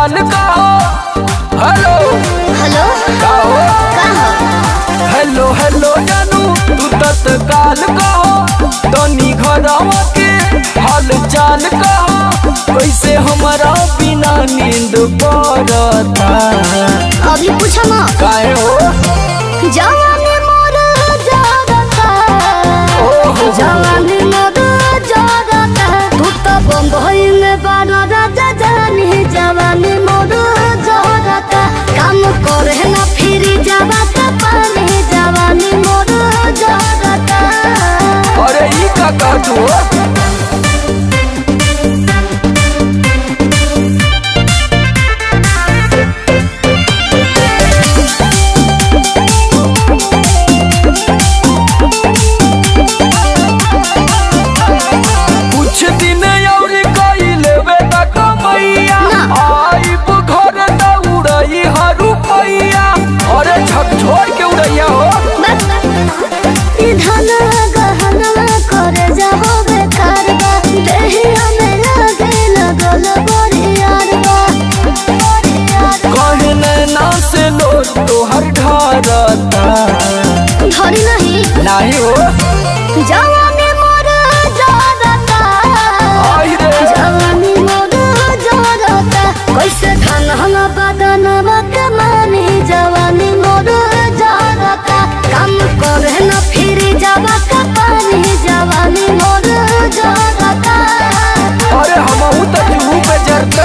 चाल का हो हेलो हेलो का हो का हो हेलो हेलो जानू तू तत्काल का हो तनी घरवा के हाल चाल का हो कैसे हमारा बिना नींद पड़ता अभी पूछो ना काहे हो जवानी मोर जागता ओहो। जवानी मोर जागता तू तो बम्बई में बारा राजा जानी जवानी मोर जागता काम करे ना फिर जागता पानी जवानी मोर जागता अरे ई का कहतू हो कुछ दिन और कई लेबे त कमैया ना। आइब घर त उड़ई हरू पैया अरे झक छोड़ के उड़ैया हो धन गहना करे जाहो बेकार बा देहिया में लागे लगल बरियार बा कहे नैना से लोर तोहर ढारता धरी नहीं नाही हो जवानी मोर जागता आई रे जवानी मोर जागता कैसे धन हम बदन कमानी जवानी मोर जागता काम करे न फिर जावा पानी जवानी मोर जागता अरे हमहू त जूहू पे जरता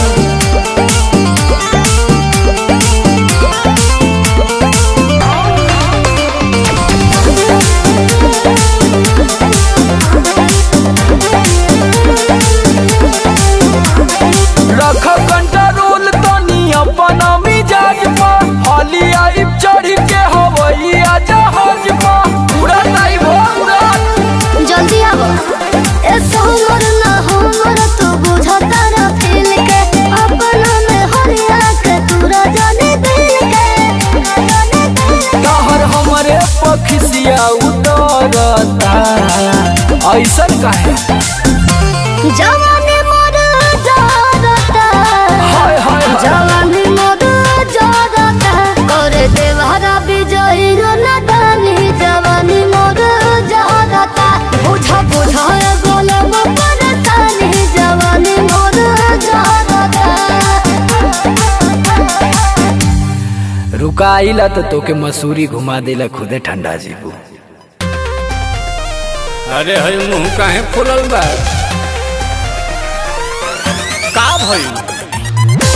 रख कंट्रोल तनी अपन मिजाज पर हाली आइब चढ़ के हवैया जहाज पर उड़त आइब हो उड़त जल्दी आवो ऐसा हमर ना हमर तू बुझता ना फील के अपना में हरिया के तूरा जाने दिल के जाने दिल के तहर हमरे पखिसिया उतरता ऐसन काहे जवानी मोर जागता हाय हाय हाय जवानी मोर जागता करे देवहरा विजयी रो नदानी जवानी मोर जागता बुझा बुझा गोलम परतानी जवानी मोर जागता रुकाइला तो तोके मसूरी घुमा देला खुदे ठंडा जीबू अरे हई मुंह काहे फुलल बा का भइल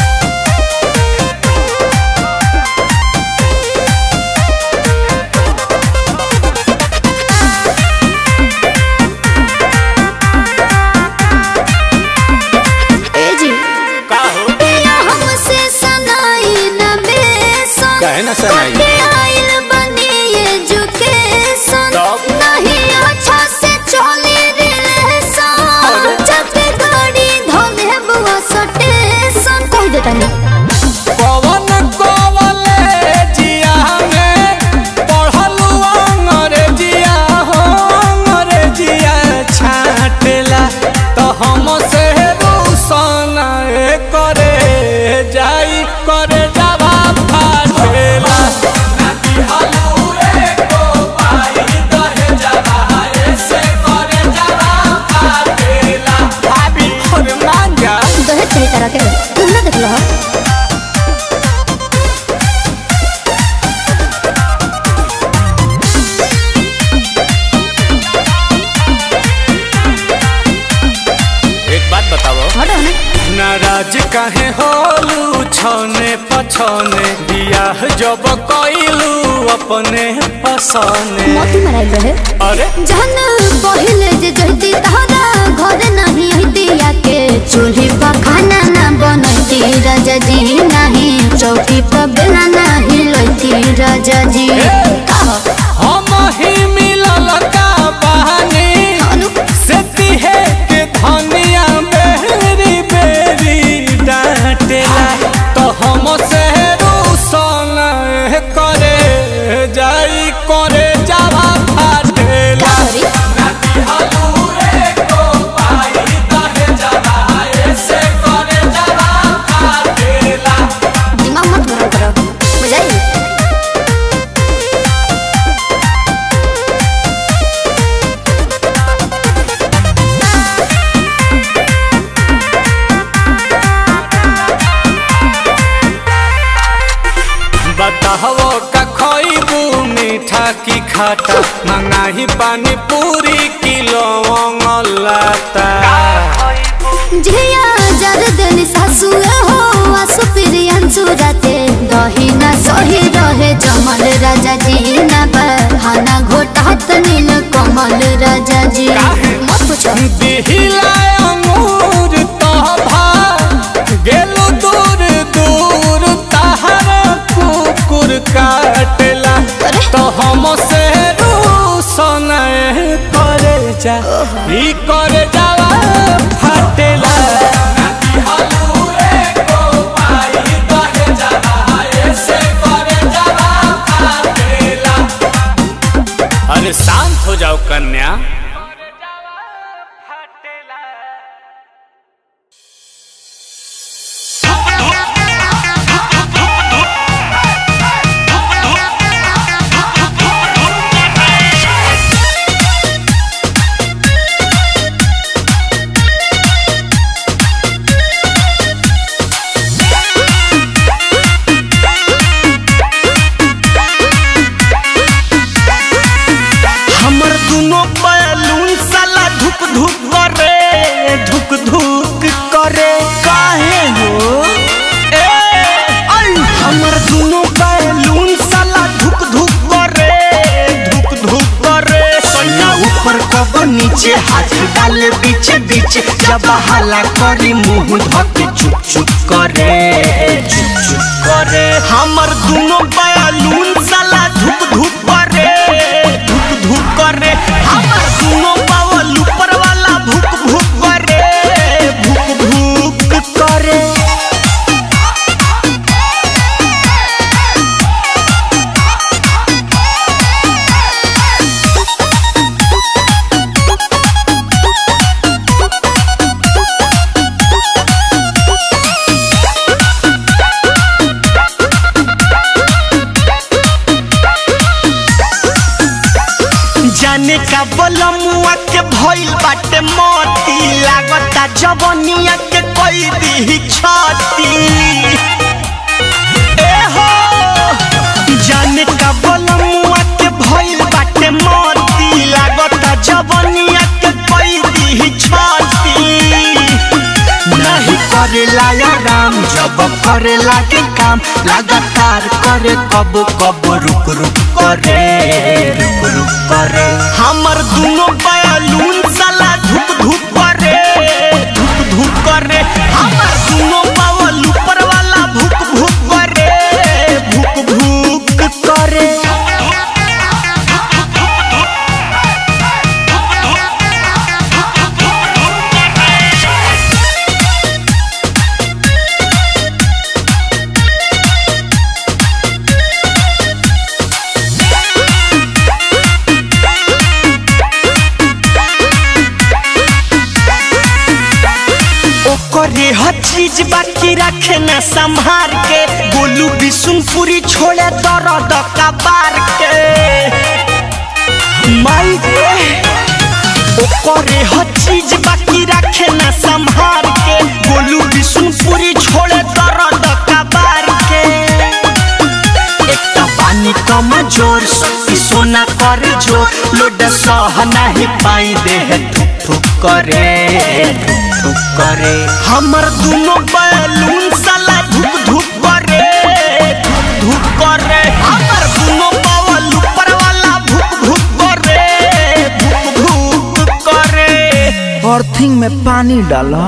ए जी का हो पिया हमसे सनाई न बेसन काहे ना सनाई? कटे आइल बनी एजुकेशन तब? नहीं अच्छा से चली रिलेशन जब गाड़ी धोले बुआ सटेशन कह देता नहीं पवन कॉलेजिया में पढ़लू अंग्रेजिया हो अंग्रेजिया छाटेला तो हम से रूसन करे जाई करे जावा फाटेला भाभी और मांगा दहेज कही तरह के तुम ना देख लो एक बात बताओ हटो ना नाराज काहे होलू छने पछने बियाह जब कइलू अपने पसने मोती मराइल रहे अरे जहन पहिले जे जहती तहरा घर नहीं हतिया के चूल्ही पर खाना ना बनती राजा जी नहीं चौकी पर बेला नहीं लोती राजा जी कहो हम ही मिलल का बहानी अनु से तिहे के धनिया बेरी बेरी डांटेला तो हम से रूसन करे जाई करे जावा फाटेला सॉरी खाता मंगाही पानी पूरी किलो लाता झिया जर देली सासुए हो आसु प्रियंसु राते दही ना सही रहे जमल राजा जी ना बहाना घोटात नील कमल राजा जी मत पूछो दिहिला अंगूर तोभा गेलो दूर दूर तहरा कुकुर काटेला अरे। तो हम से रूसन करे जा ई करे जावा फाटेला अरे शांत हो जाओ कन्या हमर दुनो बैलून साला धुक धुक करे धुक धुक करे काहे हो ए आई हमर दुनो बैलून साला धुक धुक करे धुक धुक करे सैया ऊपर कब नीचे हाथ डाले बीच बीच जब हाला करी मुंह धके चुप चुप करे चुप चुप करे हमर दुनो बैलून साला धुक धुक करे धुक धुक करे हमर दुनो बावल ऊपर वाला भुक भुक करे भुक भुक करे जाने का बलमुआ के भइल बाटे मोती लागता जवनिया के कोई दी छाती ए हो जाने का बलमुआ के भइल बाटे मोती लागता जवनिया के कोई दी छाती नहीं करेला या राम जब करेला के काम लगातार करे कब कब रुक रुक करे रुक रुक करे हमर दुनो बैलून साला धुक धुक करे धुक धुक करे हमर दुनो बावल ऊपर वाला भुक भुक करे भुक भुक करे ओकरे हर चीज बाकी रखे न संभार के बोलू बिशुनपुरी छोड़े दर्द कबार के माई रे ओकरे हर चीज बाकी रखे न संभार के बोलू बिशुनपुरी छोड़े दर्द कबार के एकटा पानी कम जोर शक्ति सोना कर जो लोड सह नहीं पाई देह थुक थुक करे थुक थुक करे हमर दुनो बैलून साला धुक धुक करे धुक धुक करे हमर दुनो बावल ऊपर वाला भुक भुक करे भुक भुक करे अर्थिंग में पानी डाला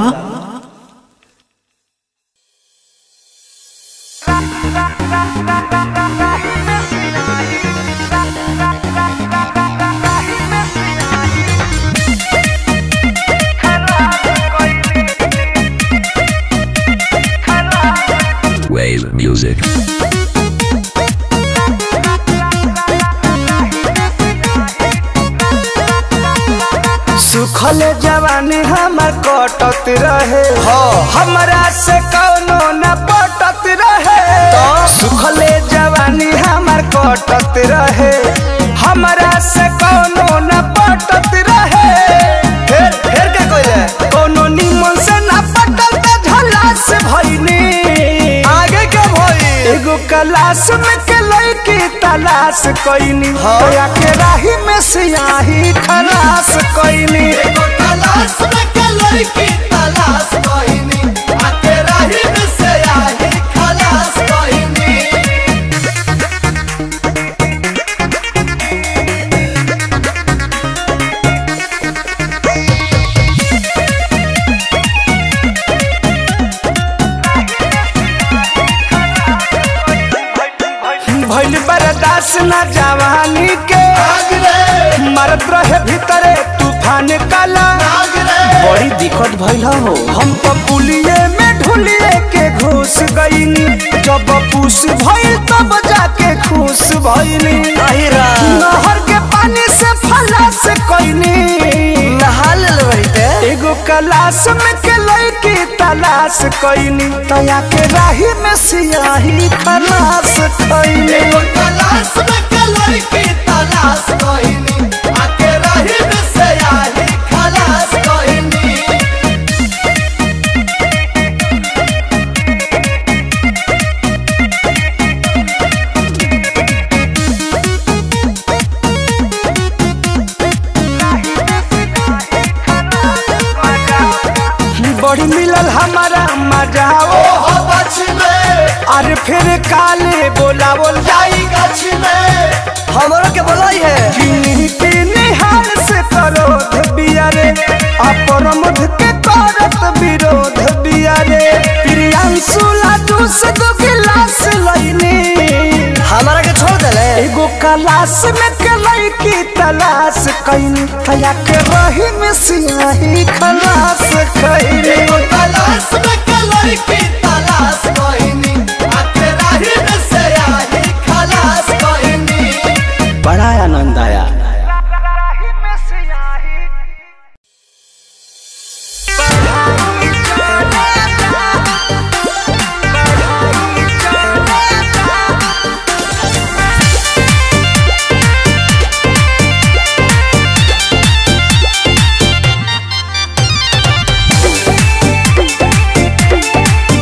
Wave music. सुखल जवानी हमर कटत रहे हमरा से कौनो न पटत रहे सुखले जवानी हमर कटत रहे हमरा से कौनो न पटत रहे फेर फेर के कोइले कोनो निमन से न पटल त झला से भइनी आगे के भई एगो क्लास में के लड़की तलाश कईनी दया के राही में सियाही खलास कईनी एगो तलाश में के लड़की तलाश कहिनी आ तेरा ही में से आई खलास कहिनी भइल बर्दाश्त न जवानी के आग रे मरत रहे भीतरे तूफान काला आग रे बड़ी दिक्कत भइल हो हम तो पुलिये में ढुलिए के घुस गईनी जब पूस भइल तब जाके खुश भइनी नहर के पानी से फला से कईनी नहा एगो क्लास में के लड़की तलाश कईनी तया के राही में सियाही खलास कईनी एगो तलाश में के लड़की तलाश कहिनी आ तेरा ही में से आई खलास कहिनी बड़ी मिलल हमारा मजा ओ हो बच में अरे फिर काले बोलावल जाई गछ में हमरो के बोलाई है किन्हीं के निहाल से करोध बियारे अपरमध के करत विरोध बियारे प्रियांशु लाडू से दो गिलास लईनी हमारा के छोड़ देले एगो क्लास में के लड़की तलाश कईनी तया के रही में सियाही खलास कईनी एगो तलाश में के लड़की तलाश कहिनी आ तेरा ही में से आई खलास कहिनी बड़ा आनंद आया Thank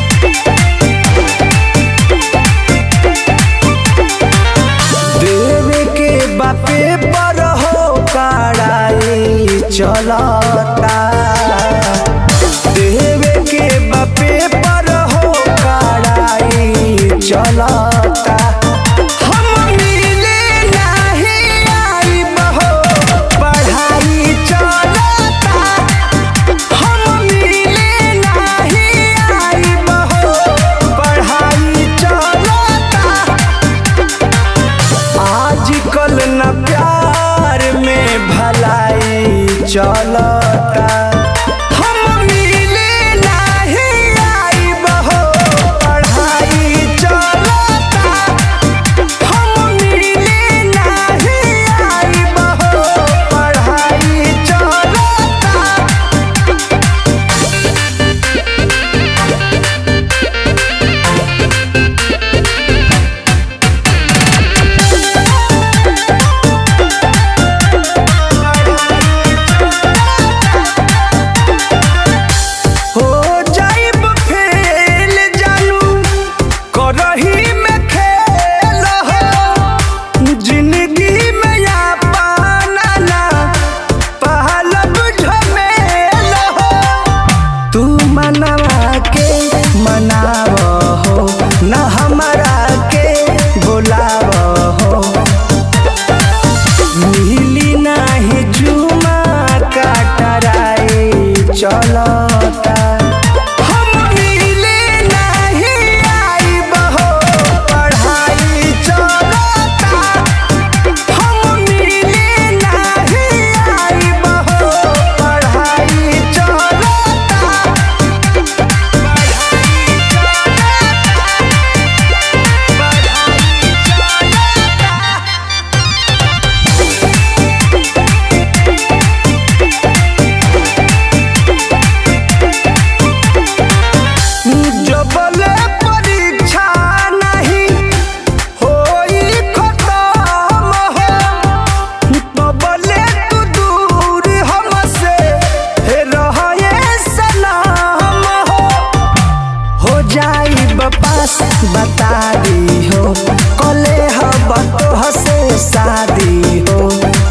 जाई बपास बता दी हो कले हब तो हसे शादी हो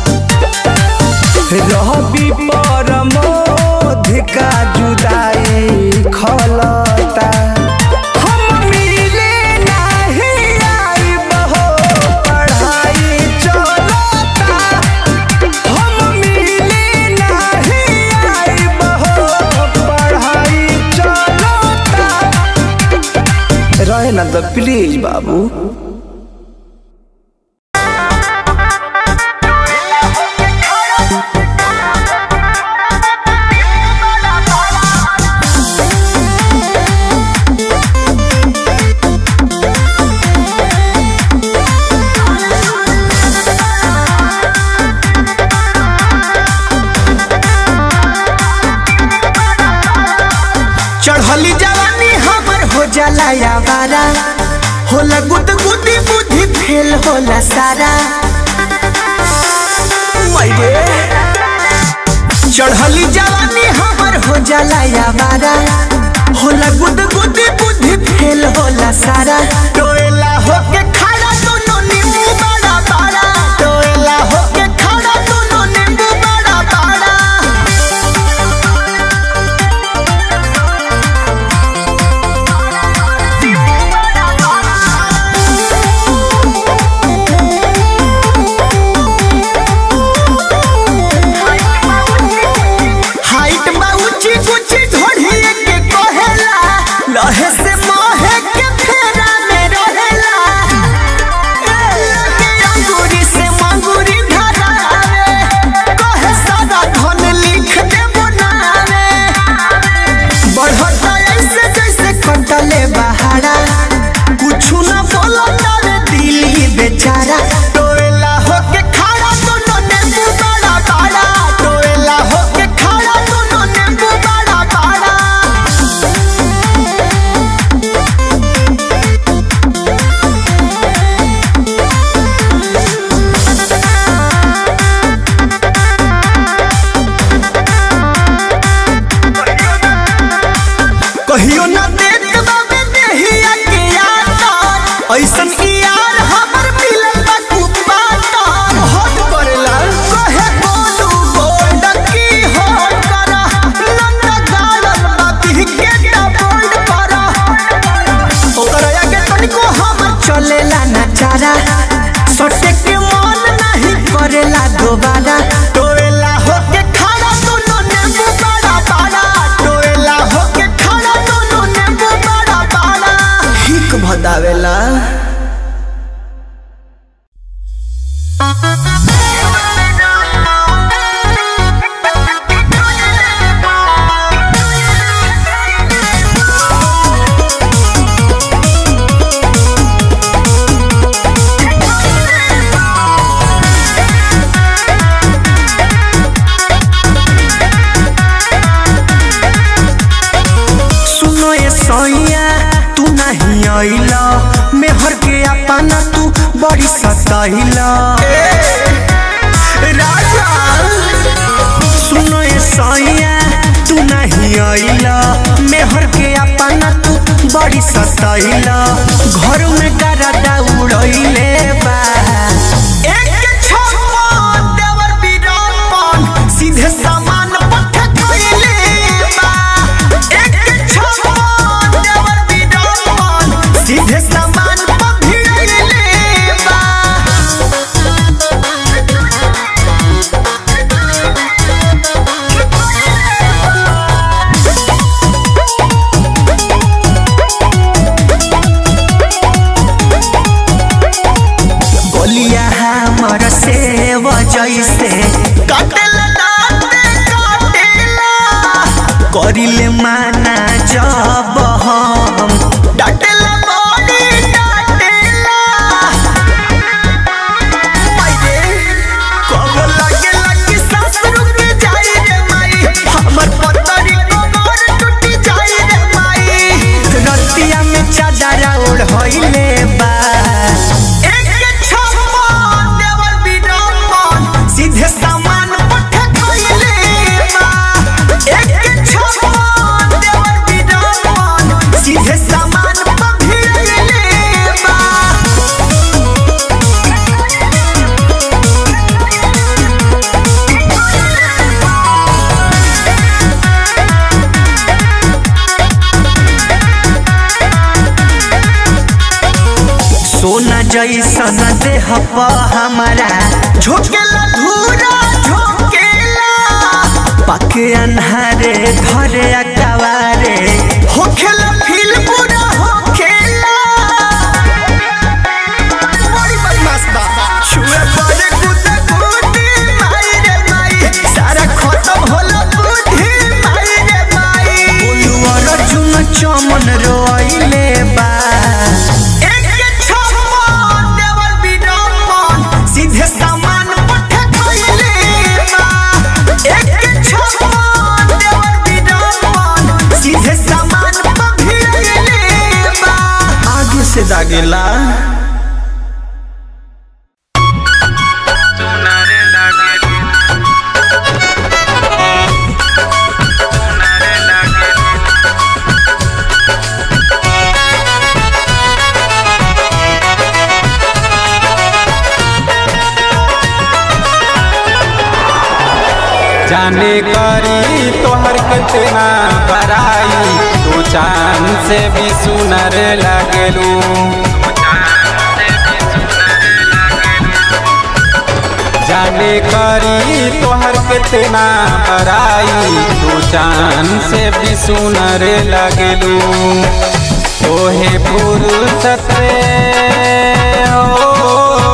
रहबी परमोध का जुदाई खलता हम मिले नहीं आइब हो पढ़ाई चलता हम मिले नहीं आइब हो पढ़ाई चलता रहे ना तो प्लीज बाबू चढ़ली जवानी हमर हो जाला यावारा होला गुद गुदी बुद्धि फेल होला सारा मैरे चढ़ली जवानी हमर हो जाला यावारा होला गुद गुदी बुद्धि फेल होला सारा टोएला होके खड़ा दोनों नींबू बड़ा बड़ा टोएला होके खड़ा दोनों नींबू बड़ा बड़ा हाइट बा ऊंची ऊंची ढोढ़ी के कहेला लहे से मोहे के फेरा में रहेला के अंगूरी से मंगूरी धरावे कहे सारा धन लिख दे बनावे बढ़ता ऐसे जैसे कटले बहारा कुछ न बोलता रे दिली बेचारा टोएला होके खड़ा दोनों नींबू बड़ा बड़ा टोएला होके खड़ा दोनों नींबू बड़ा बड़ा कहियो ना देख बाबे देहिया के यार ऐसन की यार हमर मिलल बा कुपाता हट करेला कहे बोलू गोल्ड की हो करा नंदा गालन बाती के टा बोल्ड करा ओकर आगे तनिको हमर चलेला ना चारा सटे के मन नहीं करेला दोबारा टोएला होके खड़ा दोनों नींबू बड़ा बड़ा टोएला होके खड़ा दोनों नींबू बड़ा बड़ा हिक भदावेला सुनो ये सैया तू नहीं आइला मेहर के अपना तू बड़ी सताइला राजा सुनो ये सैया तू नहीं आइला मेहर के अपना तू बड़ी सताइला घर में डरा उड़ैले बा एक छप्पन देवर बीरापन सीधे सामान पठ कइले बा एक छप्पन देवर बीरापन सीधे सामान पठ कइले बा बोलिया हमर से जैसे काटेला दाँते काटेला करिले माना जब हम डाटेला बड़ी डाटेला मायरे कब लागेला कि सांस रुक जाई रे माई हमर पतरी कमर टूटी जाई रे माई रतिया में चादरा ओढ़ होइले बा एक छप्पन देवर बिडम्बन सीधे सामान पठ कइले बा एक छप्पन देवर बिडम्बन सीधे सामान सोना जैसन देह प हमारा झोंकेला धूरा झोंकेला पके अन्हारे धरे अकवारे होखेला फील पूरा होखेला बड़ी बदमाश बा छुए पड़े कुत्ते कुत्ते माई रे माई सारा खत्म होला बुद्धि माई रे माई बोलुआ रजुन चमन रोइले बा एक छप्पन देवर बिडम्बन सीधे सामान पठे खइले बा एक छप्पन देवर बिडम्बन सीधे सामान पभिड़ले बा आगे से दागेला जाने करी तोहर कितना बराई तू चांद से भी सुनर लगलू जाने करी तोहर कितना बराई तू चांद से भी सुनर लगलू तोहे फुर्सत हो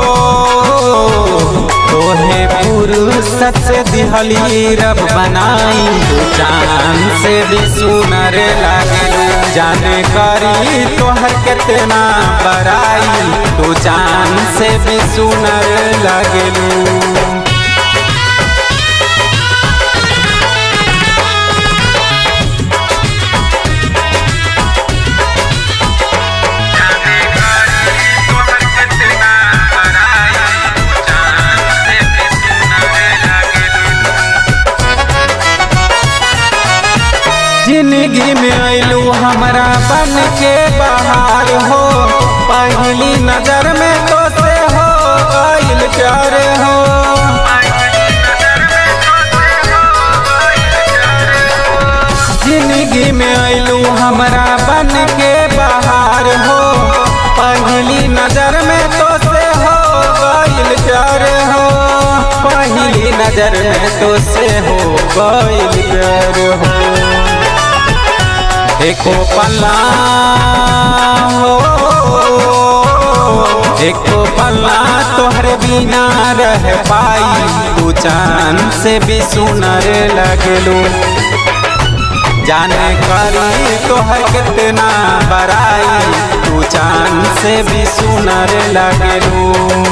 तोहे फुर्सत से दिहली रब बनाई तू चांद से भी सुनर लागलू जाने करी तोहर कितना बराई तू चांद से भी सुनर लागलू जिंदगी में अइलू हमरा बन के बाहर हो पहली नजर में तो से हो गइल प्यार हो जिंदगी में अइलू हमरा बन के बाहर हो पहली नजर में तो से हो गइल प्यार हो पहली नजर में तो से हो गइल प्यार हो एको पल्ला हो एको पल्ला तोहरे बिना रह पाई तू चांद से भी सुनर लगलू जाने करी तोहर कितना बराई तू चांद से भी सुनर लगलू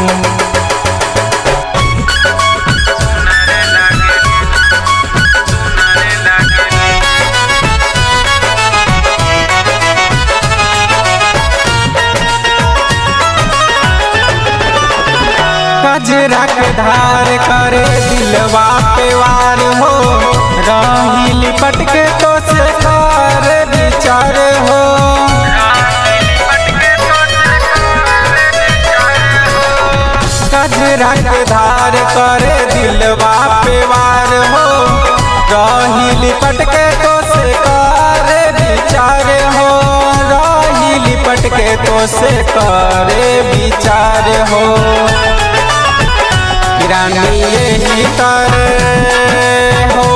कजरा के धार करे दिलवा पे वार हो राही लिपट के तो से कार विचार हो कजरा के धार करे दिलवा पे वार हो राही लिपट के तो से कार विचार हो राही लिपट के तो से करे विचार हो रानी यही तारे हो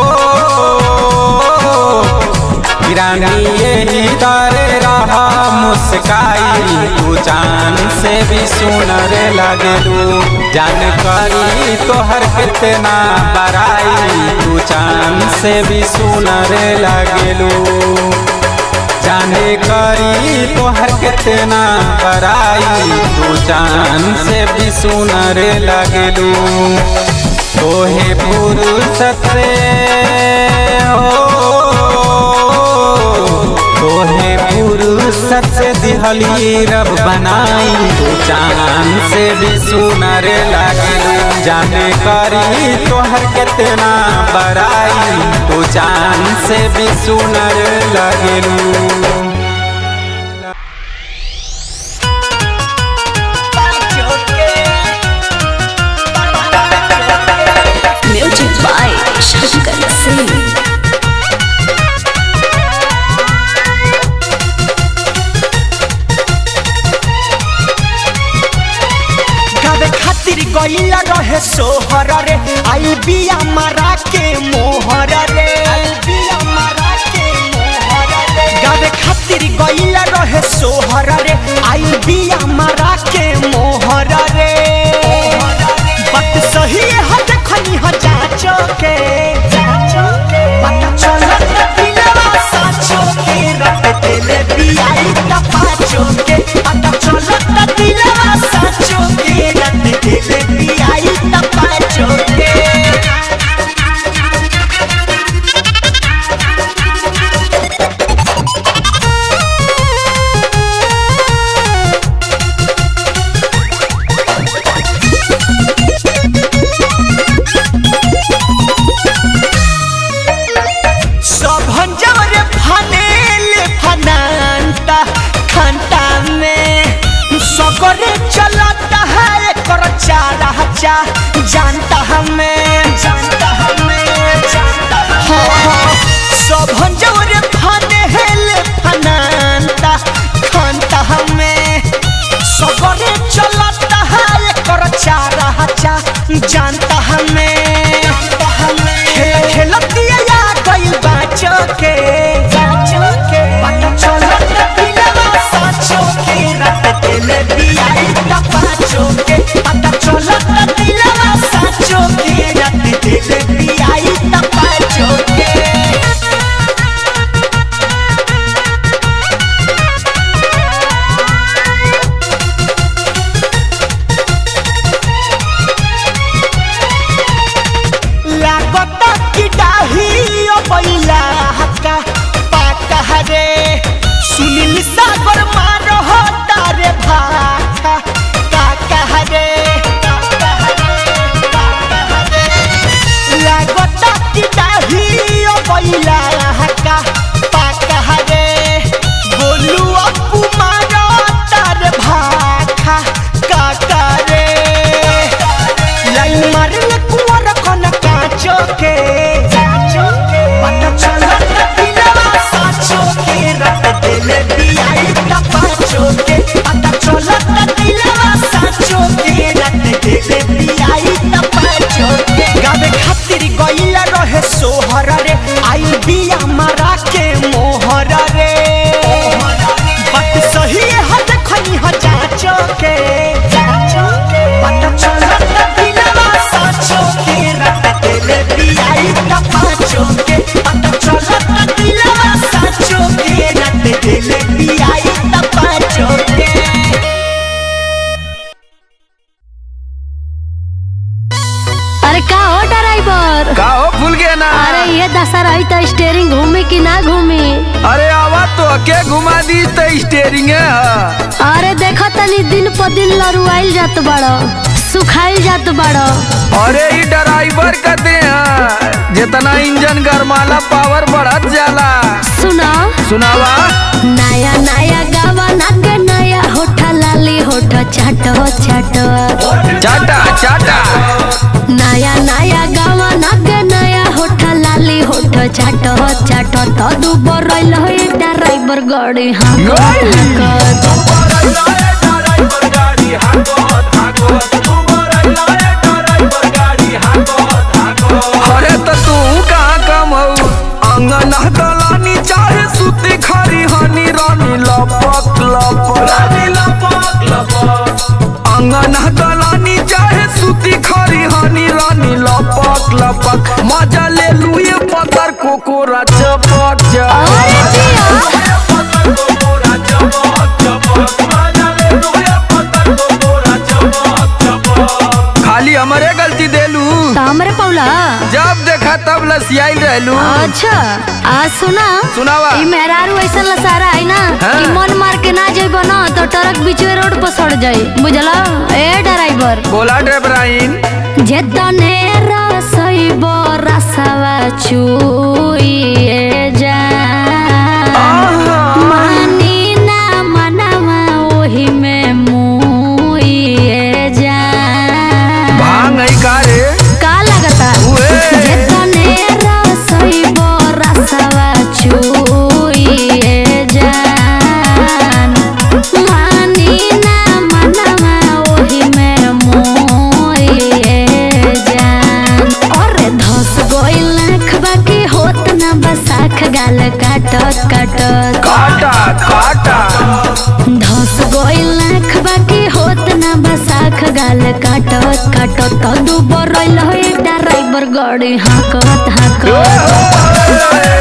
रानी यही तारे रहा मुस्काई तू जान से भी सुनर लगलू जानकारी तोहर कितना बराई तू जान से भी सुनर लगलू जाने करी तोहर कितना बराई तू चांद से भी सुनर लगलू तोहे फुर्सत से हो तोहे फुर्सत से दिहली रब बनाई तू चांद से भी सुनर लगलू जाने करी तोहर कितना बराई तू चांद से भी सुनर लगलू म्यूजिक बाय शंकर सिंह गईल रहे सोहर रे आई बिया मारा के मोहर रे गावे खातिर गईल रहे सोहर रे आई बिया मारा के मोहर रे बात सही है देखनी ह जाचो के पता चलत दिलवा साचो के रट दिले बियाई त पाचो के पता चलत दिलवा साचो के रट दिले बियाई त पाचो के सब हंजर फनेल फनांता खंता में सगरे चलता है कर चारा चा जानता हमें जानता हमें जानता हाँ सब हंजर फनेल फनांता खंता हमें सगरे चलता है कर चारा चा जानता हमें खेल खेलतिया या गइल बाचो के पता चलत दिलवा साचो के रट दिले बियाई त पाचो के पता चलत दिलवा साचो के रट दिले बियाई त पाचो के लागत कि डाही ओ बैला हक्का पाका हरे सुनील सागर मारो हो तारे भाका काका हरे लागत कि डाही ओ बैला हक्का पाका हरे बोलू अपू मारो तारे भाका काका रे लाइन मारले कुंवर कन काचो के पता चलत दिलवा साचो के रट दिले बियाई त पाचो के पता चलत दिलवा साचो के रट दिले बियाई त पाचो के गावे खातिर गइल रहे सोहर रे आई बिया मारा के मोहर रे बात सही है देखनी ह जाचो के पता चलत दिलवा साचो के रट दिले बियाई त पाचो के पता चलत दिलवा साचो के रट दिले बियाई त पाचो के अरे का हो ड्राइवर का हो भूल गया ना अरे ये दशा रही तो स्टेयरिंग घूमी कि ना घूमी अरे आवा तो के घुमा दी तो स्टेरिंग है अरे देखो तनी दिन पर दिन लरुआइल जात बड़ो सुखाइल जात बड़ो अरे ई ड्राइवर कहते हैं जितना इंजन गरमाला पावर बढ़त जाला सुना सुनावा नया नया गावा नागे नया होठा लाली होठा चाटो चाटो चाटा चाटा नया नया गावा नागे नया होठा लाली होठा चाटो चाटो तो दू बरल हो ड्राइवर गाड़ी हाँ अरे तो तू कहाँ कम हो अंगन दलानी चाहे सुती खरी हनी रानी लपक लपक अंगन दलानी चाहे सुती खरी हनी रानी लपक लपक मजा ले लुए पतर कोकोरा चपक अरे चपक जिया खाली हमारे गलती देलू तो हमरे पौला जब देखा तब लसियाई रहलू अच्छा आज सुना सुनावा ई मेहरारू ऐसा लसारा है ना हाँ। कि मन मार के ना जाइबो ना तो ट्रक बीचवे रोड पर सड़ जाई बुझला ए ड्राइवर बोला ड्राइवराइन जे तने रसइब रसवा चुइए जा मानी ना मनवा ओही में मुइए जा भांग है का रे का लगता उए। जे तने रसइब रसवा चुइए जान मानी ना मनवा ओही में मुइए रहे काटत काटत तो दुबर रहिल हे ड्राइवर गाड़ी हाकत हाकत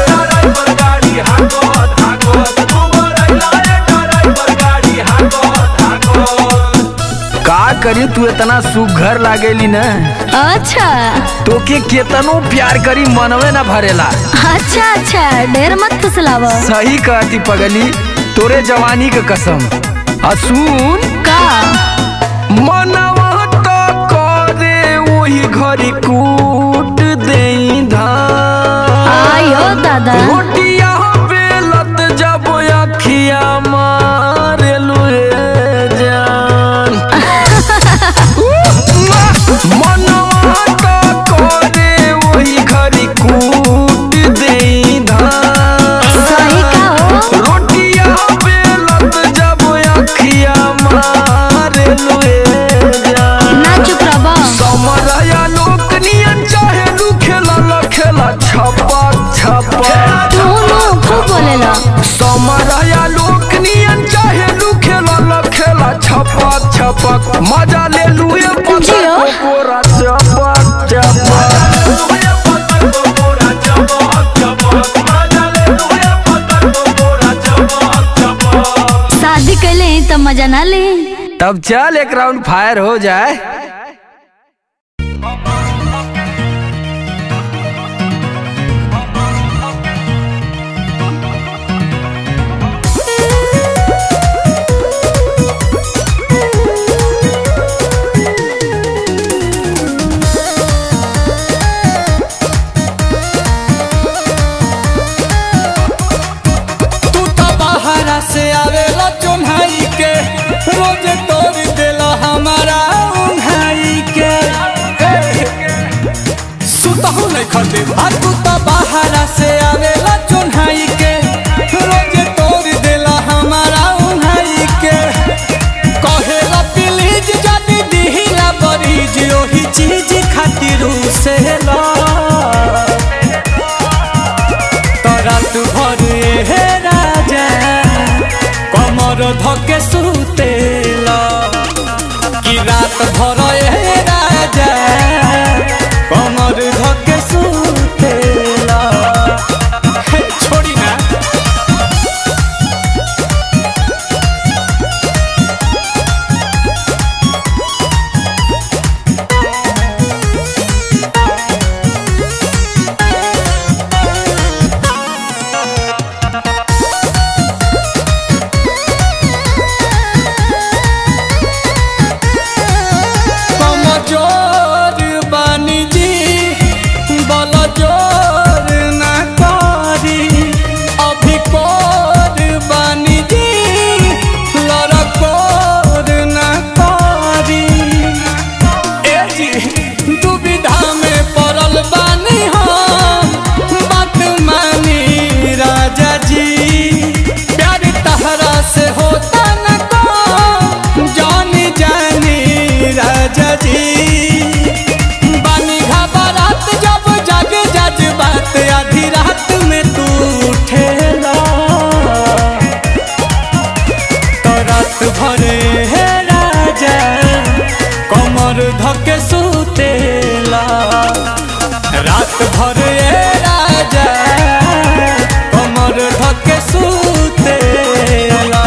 का करी तू इतना सुघर लागेली न अच्छा तोके केतनो प्यार करी मनवे ना भरेला अच्छा अच्छा ढेर मत फुसलाव सही कहती पगली तोरे जवानी के कसम असून का मनवा तो करे वही घरी कूट देई धान आयो दादा रोटिया बेलत जब अखिया मारे लुए जान मनवा तो करे वही घरी कूट देई धान सही का हो रोटिया बेलत जब अखिया मारे लुए जान ना चुप रहो समरया लोक नियन चाहे लू खेला ल खेला छपा छपा तू नु खूब बोलेला समरया लोक नियन चाहे लू खेला ल खेला छपा छपा मजा ले लू ये जियो। कोरा छपा छपा शादी कैले ही तो मजा ना ले तब चल एक राउंड फायर हो जाए तू तो बाहरा से आवेला चुन्हाई के रोज तोड़ देला हमारा उन्हाई के सुतहु नहीं खटे आ तू तो बाहरा से आवेला चुन्हाई के रोज तोड़ देला हमारा उन्हाई के कहेला प्लीज जानी दिहिला बरीज ओही चीज खातिर से ला रात भर हे राजा कमर धके सुतेला कि रात भर हे राजा कमर धके सुतेला हे, छोड़ी ना कमजोर बानी जी बल जोर ना करी अभी कोर बानी जी लड़कोर ना करी ए जी दुविधा में पड़ल बानी हम बात मानी राजा जी प्यार तहरा से होता न को जानी जानी राजा जी बानी घबरात जब जग जज बात आधी रात में तू उठेला तो रात भरे हे राजा कमर धके सुतेला रात भरे हे राजा कमर धके सुतेला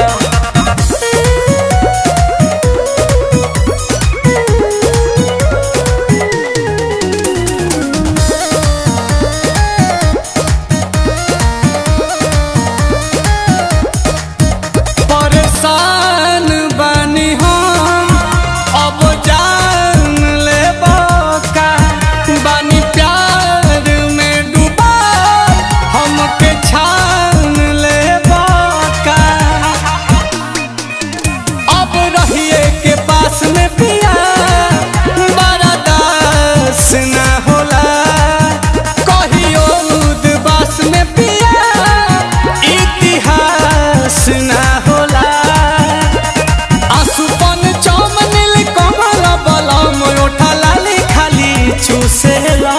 परेशान बानी हम अब जान ले का बानी प्यार में डूबा हमके छान ले का अब रहिए के पास में पिया बड़ा दास ना होला कहियो उदबास में पिया इतिहास ना होला आसुपन चम नील कमल बलम ओठा लाली खाली चूसेला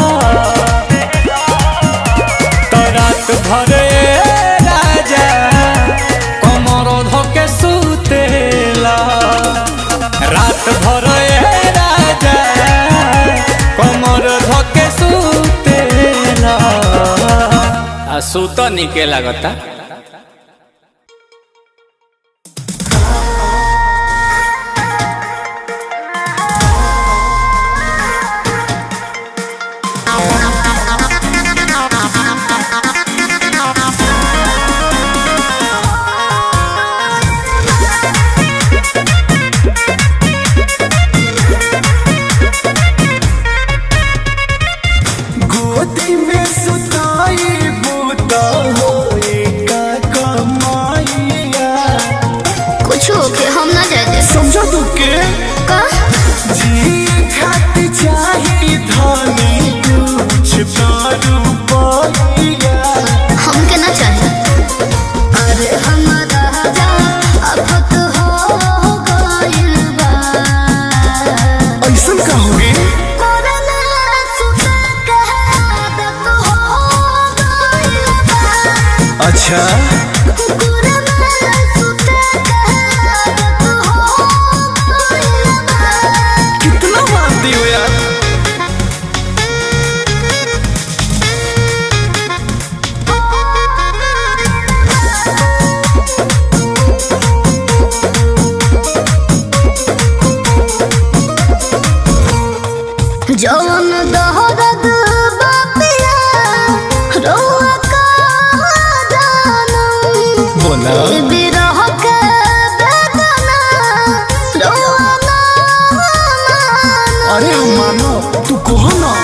तो रात भरे राजा कमर धके सुतेला रात भरे सूत निके लागता गोदी में सुताई बूता होए का कमाइया कुछ होके हम ना जाए दे समझा तू के का जी खात चाही धानी कुछ तारू पाइया हमके ना चाहे अरे हमारा जा अब तो हो गइल बा ऐसा का होगे कोरोना सुता के आदत हो गइल बा अच्छा कोरोना सुता के आदत हो गइल बा कितना मानती हो यार जवन दहरद बापिया रोआ का जानम बोला ए बिरह के बेदना रोआ ना मानम अरे हम मानो तू कहो ना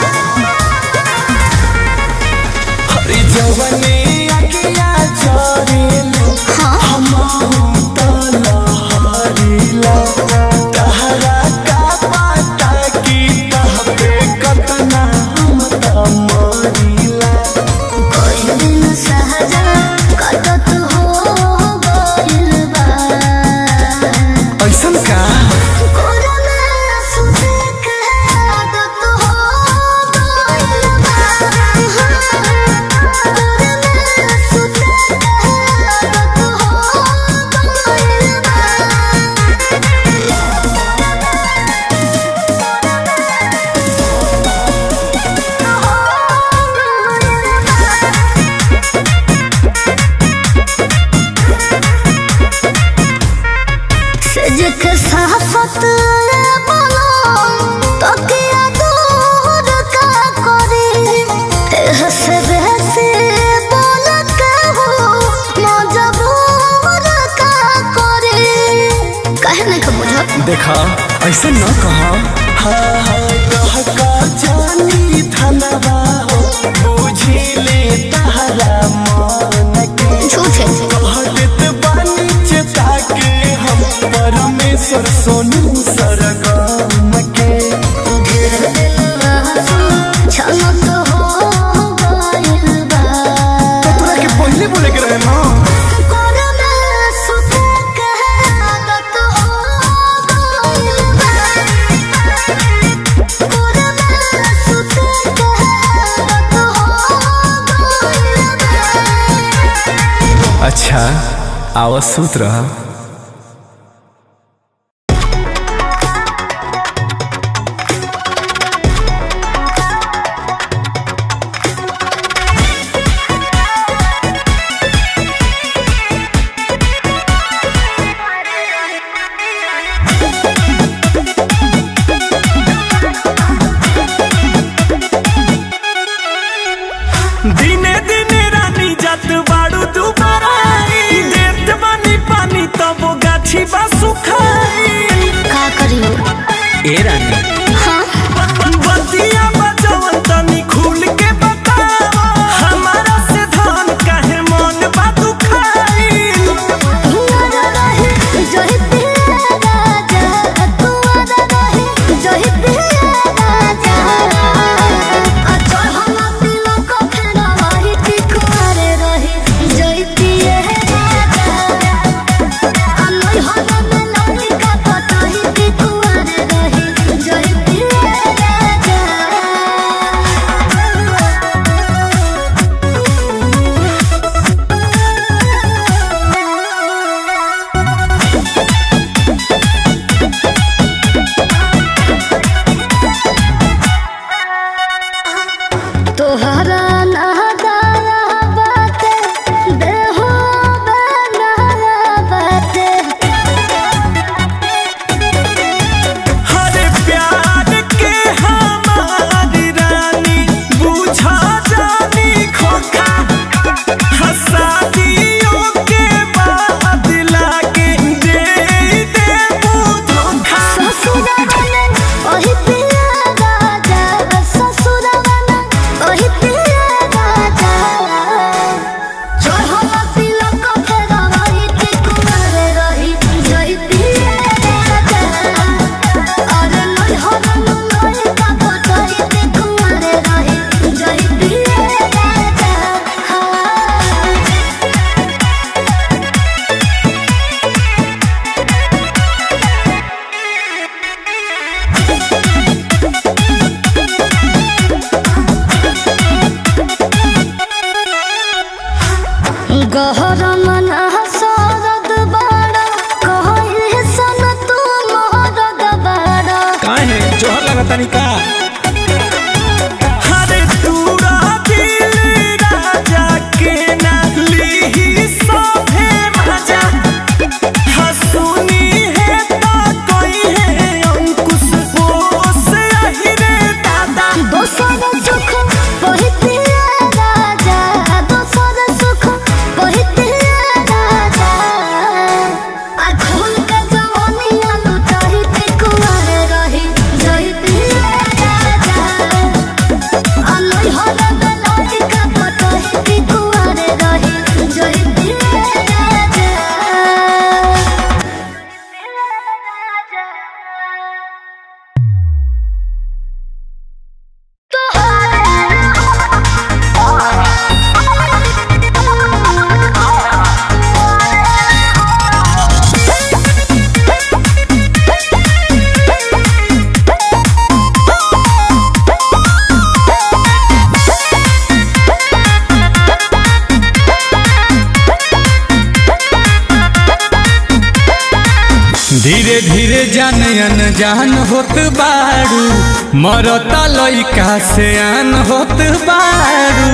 अरे जवने अकिया चोरेलो हम तलहरीला तहरा का पता की तह पे कतना हम तमरीला कोई दिन सहजा कटत हो गइल बा ऐसन का कोरोना सुते के आदत हो गइल बा कोरोना सुते के आदत हो गइल बा सजक साफत बोलो तो किया दूर का करे हंस बहस बोल के हो मजबूर का करे कहे नहीं का बुझा देखा ऐसे न कहा हाँ हाँ कह का जानी धनवा हो बुझी ले तहरा मन के झूठ है कहत बानी चेता के हम परमेश्वर सोनू सरगम के छलक हो गइल बा तोरा के पहले बोले के रहे ना कोरोना सुते के आदत हो गइल बा कोरोना सुते के आदत हो गइल बा अच्छा आवाज सूत रहा दिने दिने रानी जात बाड़ू दुबारा देत बानी पानी तब गाछी बा सुखाई का करियो ए रानी हाँ बतिया बजवन तनी खुल के बतावा हमारा से धान काहे मन बा दुखाई हिंगरा रहे जोहि पिया राजा कुंवरा रहे जोहि पिया राजा अच्छा हम तिलक फेरा रही टिकुआरे रहे जोहि पिया राजा अनोई हम में लड़ी धीरे धीरे जान अनजान होत बारू मरता लइका से आन होत बारू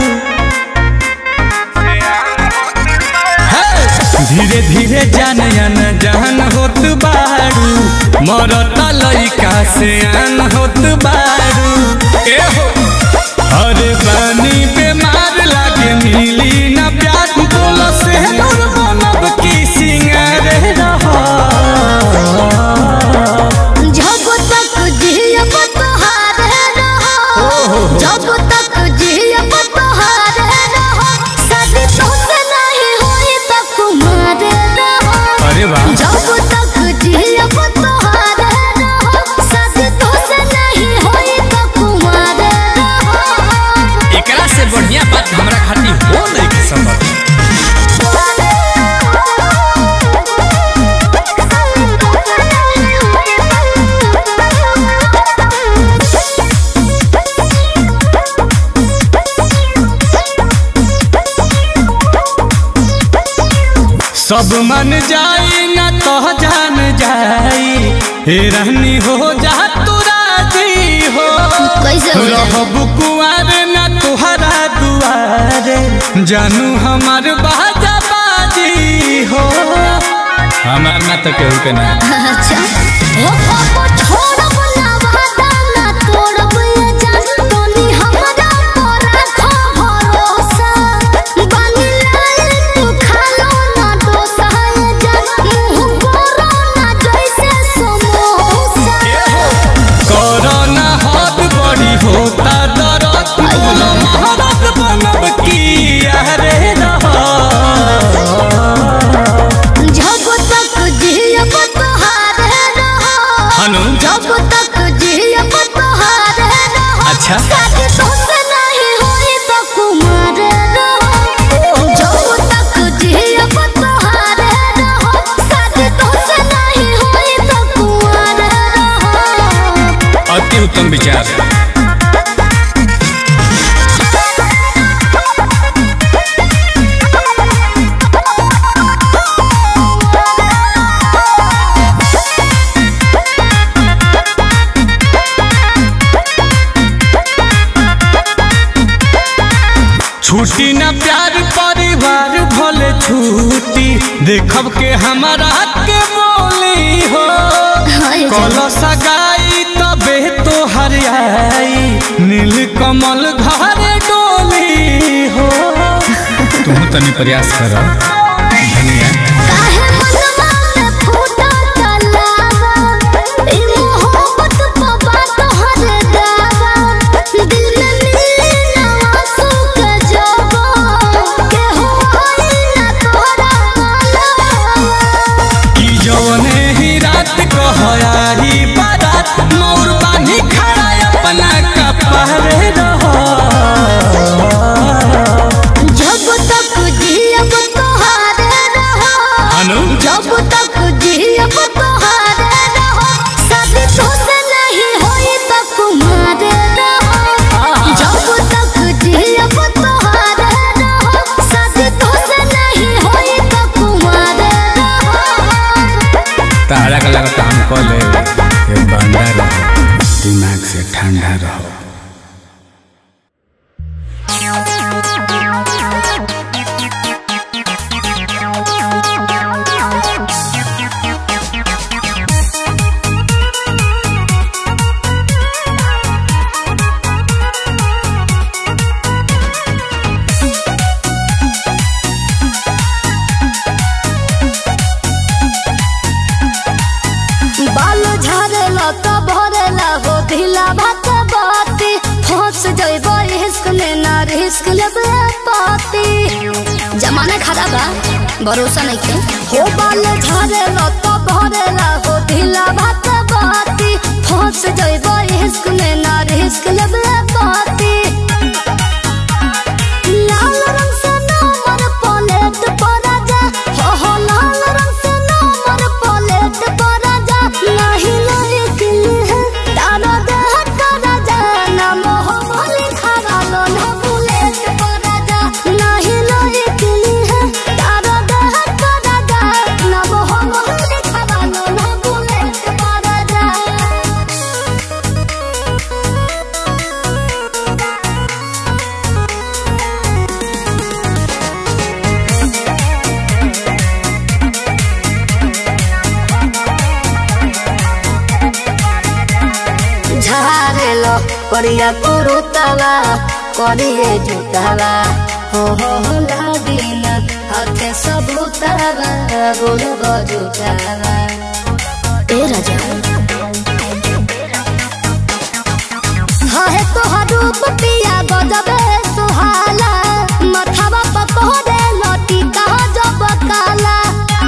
हे! धीरे धीरे जान अनजान होत बारू मरता लइका से आन होत बारू ए हो अरे बानी बेमार लागे मिली ना प्यार बोलो से दूर बनब की सिंगार रहा जब तक जियब तोहारे रहो जब तक जियब तोहारे रहो शादी तोसे नहीं होई त कुमारे रहो अरे वाह जब तक जियब तोहारे रहो शादी तोसे नहीं होई त कुमारे रहो एकरा से बढ़िया बात हमरा खातिर हो नहीं के संभव सब मन जाई ना तो जान जाई हे रहनी हो जा तू राजी हो कैसे हो जाए? रहब कुआर ना तुहरा दुआरे जानू हमार बाजा बाजी हो हमार ना तो केहू के ना अच्छा ओ पापा छोड़ब ना वादा ना तोड़ब ये जान तोनी हमरा पर रखो भरोसा बानी लाल तू खालो ना डोसा ये जान मुंह करो ना जैसे समोसा कोरोना हाथ बड़ी होता दरद बोलो महाराज बनब की अरे रहा जब तक जियब तोहारे रहो हनु जब तक जियब तोहारे रहो अच्छा शादी तोसे नहीं होई त कुमारे रहो जब तक जियब तोहारे रहो शादी तोसे नहीं होई त कुमारे रहो अति उत्तम विचार छुट्टी ना प्यार परिवार भले छुट्टी देखब के हमारा के बोली हो हाय कल सगाई तबे तो हरियाई नील कमल घर डोली हो तुम तनी प्रयास कर धनिया काहे मनवा में फूटा तलावा ई मोहब्बत पवा तोहरे दावा दिल में मिले ना आंसू के जवा के होई ना तोहरा मालवा कि जौने ही रात कहयाही बारात मोर बानी खड़ा अपना कपहरे रहो जब तक जियब तोहारे रहो अनु जब तक जियब तोहारे रहो शादी तोसे नहीं होई त कुमारे रहो जब तक जियब तोहारे रहो शादी तोसे नहीं होई त कुमारे रहो तारा का लगता हम कॉले ये बंदा रहो दिमाग से ठंडा रहो बाल झाड़ेला त भरेला हो ढीला भात बाती फंस जइब रिस्क में ना रिस्क लेबे पाती जमाना खराब बा भरोसा नहीं के हो बाल झाड़ेला त भरेला हो ढीला भात बाती फंस जइब रिस्क में ना रिस्क लेबे पाती लाल रंग से नंबर प्लेट पर राजा हो हो लाल रंग से नंबर प्लेट पर राजा नहीं नहीं दिल है तारा देह का राजा नाम हो बोली खरा लो ना बुलेट पर राजा नहीं नहीं दिल है तारा देह का राजा नाम हो बोली करिया कुरुतवा करिए जुतवा हो हो हो लागिन हाथे सबूतवा गोल गजुतवा ए राजा है तोहर रूप पिया गजबे सुहाला मथवा पकोरे लटी कहा जब काला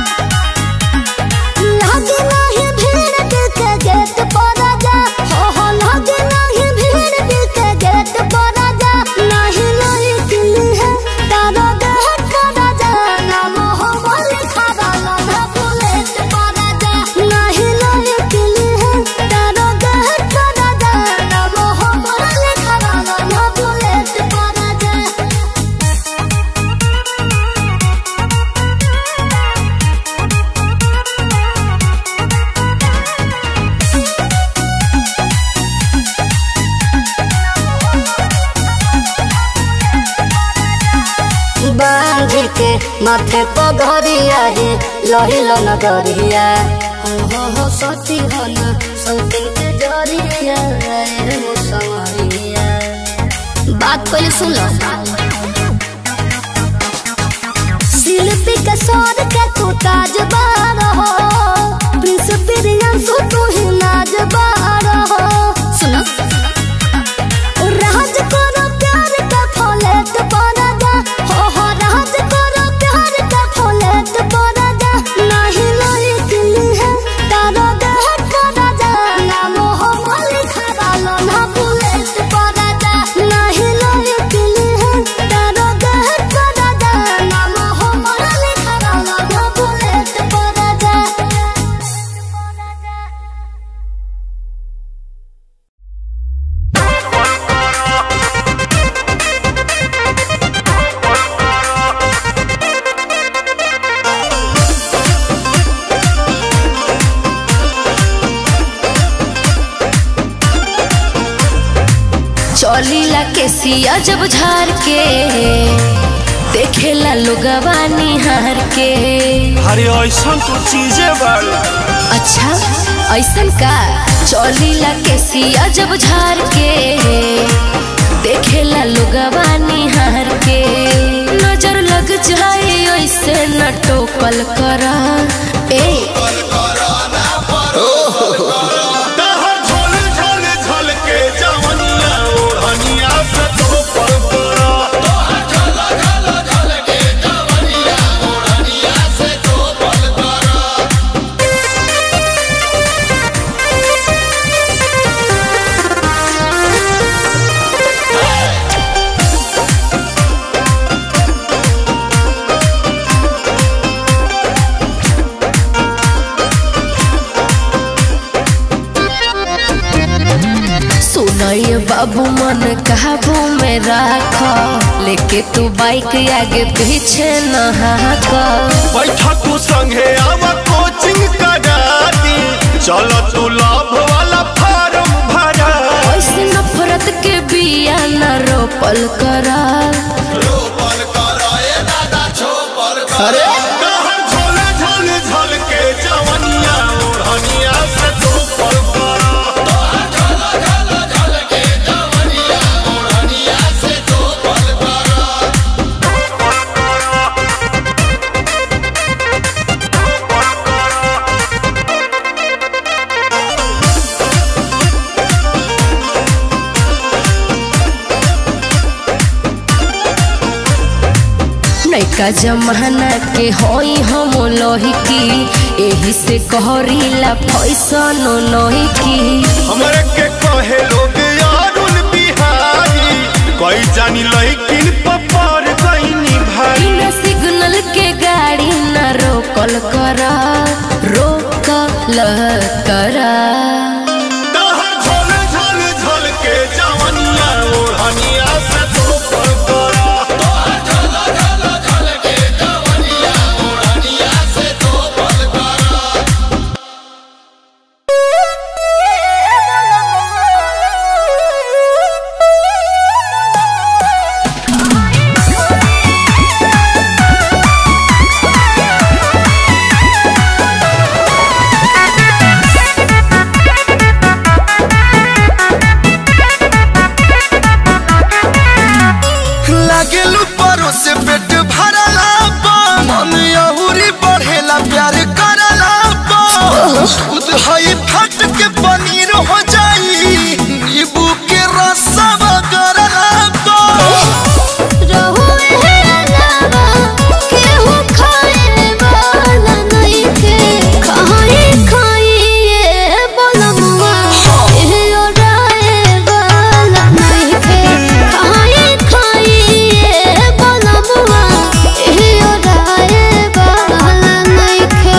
लगे नाही भीड़ दिल के गेट पर जा हो हो लगे नाही भीड़ दिल के गेट पर जा नहीं नहीं दिल है तारा गेट पर जा ना मोह बोल खड़ा ना बुलेट पर जा नहीं नहीं दिल है तारा गेट पर जा ना मोह बोल खड़ा ना बुलेट पर जा बांध के माथे पगरिया है लहिल नगरिया हो हो हो सती हो न सौती के जरिया रे मुसवरिया बात पहले सुन लो शिल्पी के सौर के तू ताजबार हो प्रिंस प्रियंसु तू ही नाजबार हो सुनो राज करो प्यार का फौलेत पड़ा जा हो हो राज करो प्यार का फौलेत पड़ा जा नहीं नहीं दिल है तारो देहट पड़ा जा ना मोह मल खड़ा लो ना बुलेट पड़ा जा नहीं नहीं दिल है तारो देहट पड़ा जा ना मोह मल खड़ा लो ना बुलेट पड़ा जा चौलीला के सिया जब झार के देखेला लोगवा निहार के अरे ऐसा तो चीजें बाड़ी अच्छा ऐसन का चौलीला के सिया जब झार के देखेला लोगवा निहार के नजर लग जाए ऐसे न टोकल करा ए तहर झोल झोल झोल के जवनिया ओढ़निया से तो पर पड़ा सुनय बाबू मन काबू में राख लेके तू बाइक आगे पीछे न हाक बैठा तू संगे आवा कोचिंग करा दी चलो तू लाभ वाला फार्म भरा ऐसे नफरत के बिया न रोपल करा अरे तहर झोल झोल झोल के जवनिया ओढ़निया से तो पर पड़ा नैका जमाना के होई हम लोही की एही से कहरीला फैसन लोही की हमरे के कहे लोग यारुल बिहारी कोई जानी लइकिन पपार गईनी भाई बिना सिग्नल के गाड़ी न रोकल करा रोकल करा तहर झोल झोल झोल के जवनिया ओढ़निया से तो पर पड़ा Thank दही फट के पनीर हो जाई नींबू के रसवा गरला को रहुए है अलावा केहू खाए वाला नइखे खाई खाई ये बोलमुआ एहे ओराए वाला नइखे खाई खाई ये बोलमुआ एहे ओराए वाला नइखे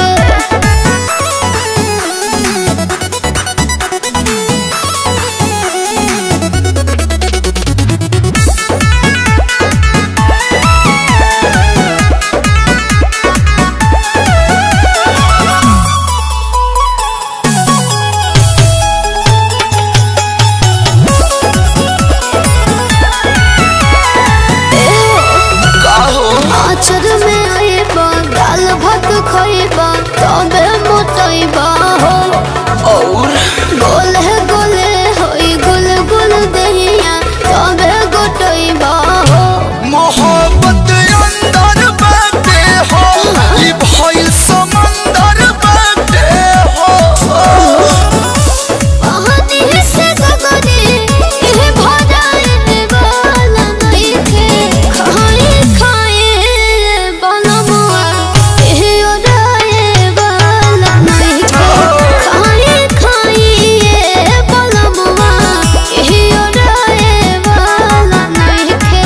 आचर में आइबा दाल भात खइबा तबे मोटइबा हो और गोले गोले होई गुल गुल दहिया तबे गोटइबा हो मोहब्बत अंदर बाटे हो ई भइल समंदर बाटे हो कहानी से गगने एह भराए वाला नइखे खाए खाए बनमुआ एह ओराए वाला नइखे खाए खाए बनमुआ एह ओराए वाला नइखे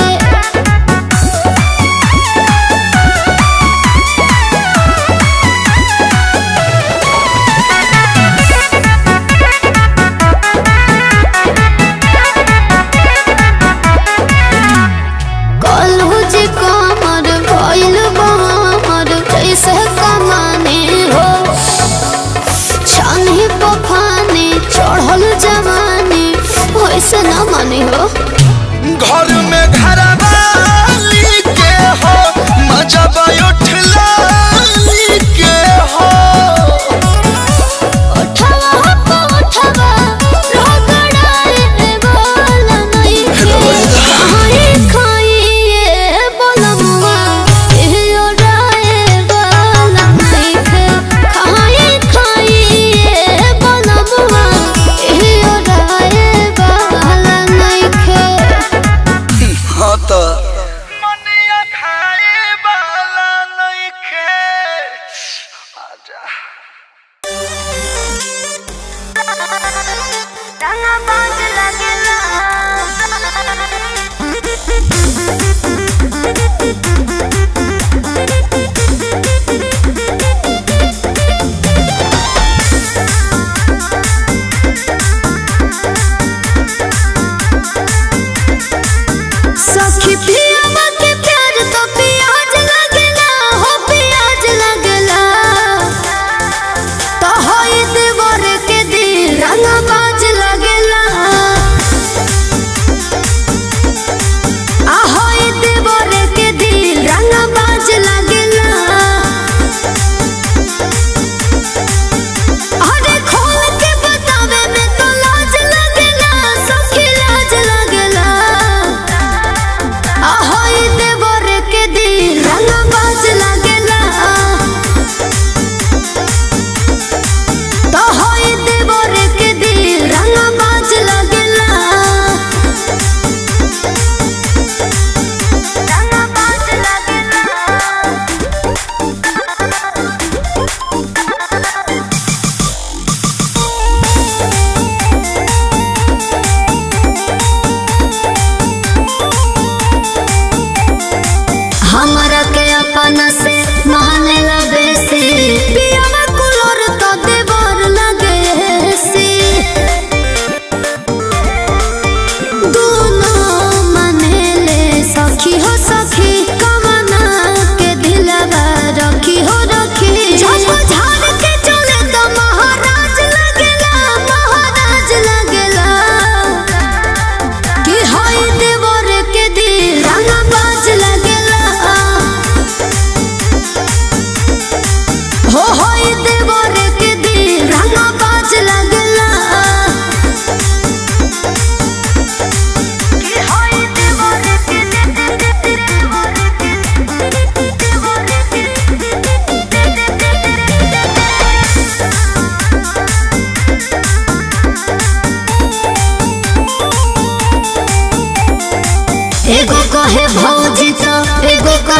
कलहु जे कमर भइल बमर कैसे कमाने हो छानी पफाने चढ़ल जवानी वैसे न माने हो घर में घरवाली के हो मजा उठलाली के हो उठवा पो उठवा रगड़ाए वाला नइखे खाए खाए ये बोलमुआ एह ओराए वाला नइखे खाए खाए ये बोलमुआ एह ओराए वाला नइखे हाँ तो मनिया खाए वाला नइखे आजा सखी पियावा के प्यार तो प्याज लगला हो प्याज लगला तो होई देवर के दिल रंग बाज लगला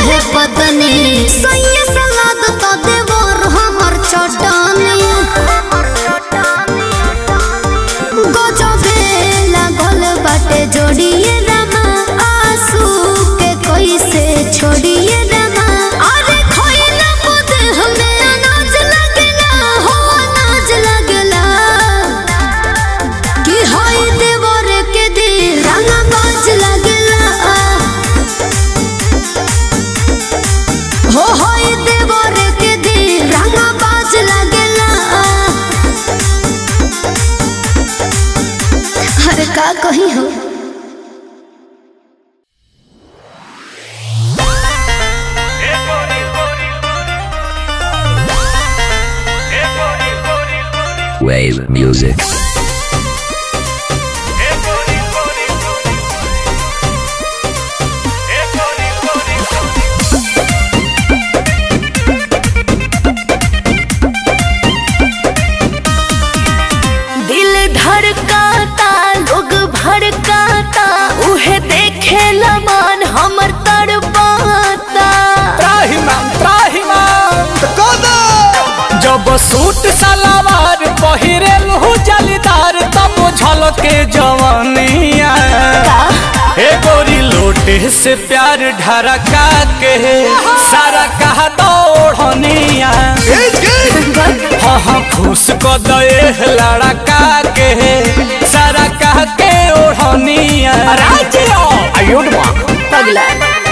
रहे पतनी सैया सलाद तो देवर हमर चटनी गजबे लागल बाटे जोड़िए रामा आंसू के कैसे छोड़िए रामा अरे खोइला मुद हमें अनाज लगला हो अनाज लगला कि होई देवर के दिल रंगा बाज लगला हो होई देवर के दिल रंगा बाज लगला अरे का कही हो Wave music. दिल धड़काता लोग भड़काता उहे देखे लमान हमर तड़पाता त्राहिमाम त्राहिमाम जब सूट सलवार पहिरेल हो जलीदार तब झलके जवानिया ए गोरी लोटे से प्यार ढरका के सारा कहा दौड़निया हाँ हाँ खुश को दे लड़का के सारा कह के ओढ़निया आयुड माँ पगला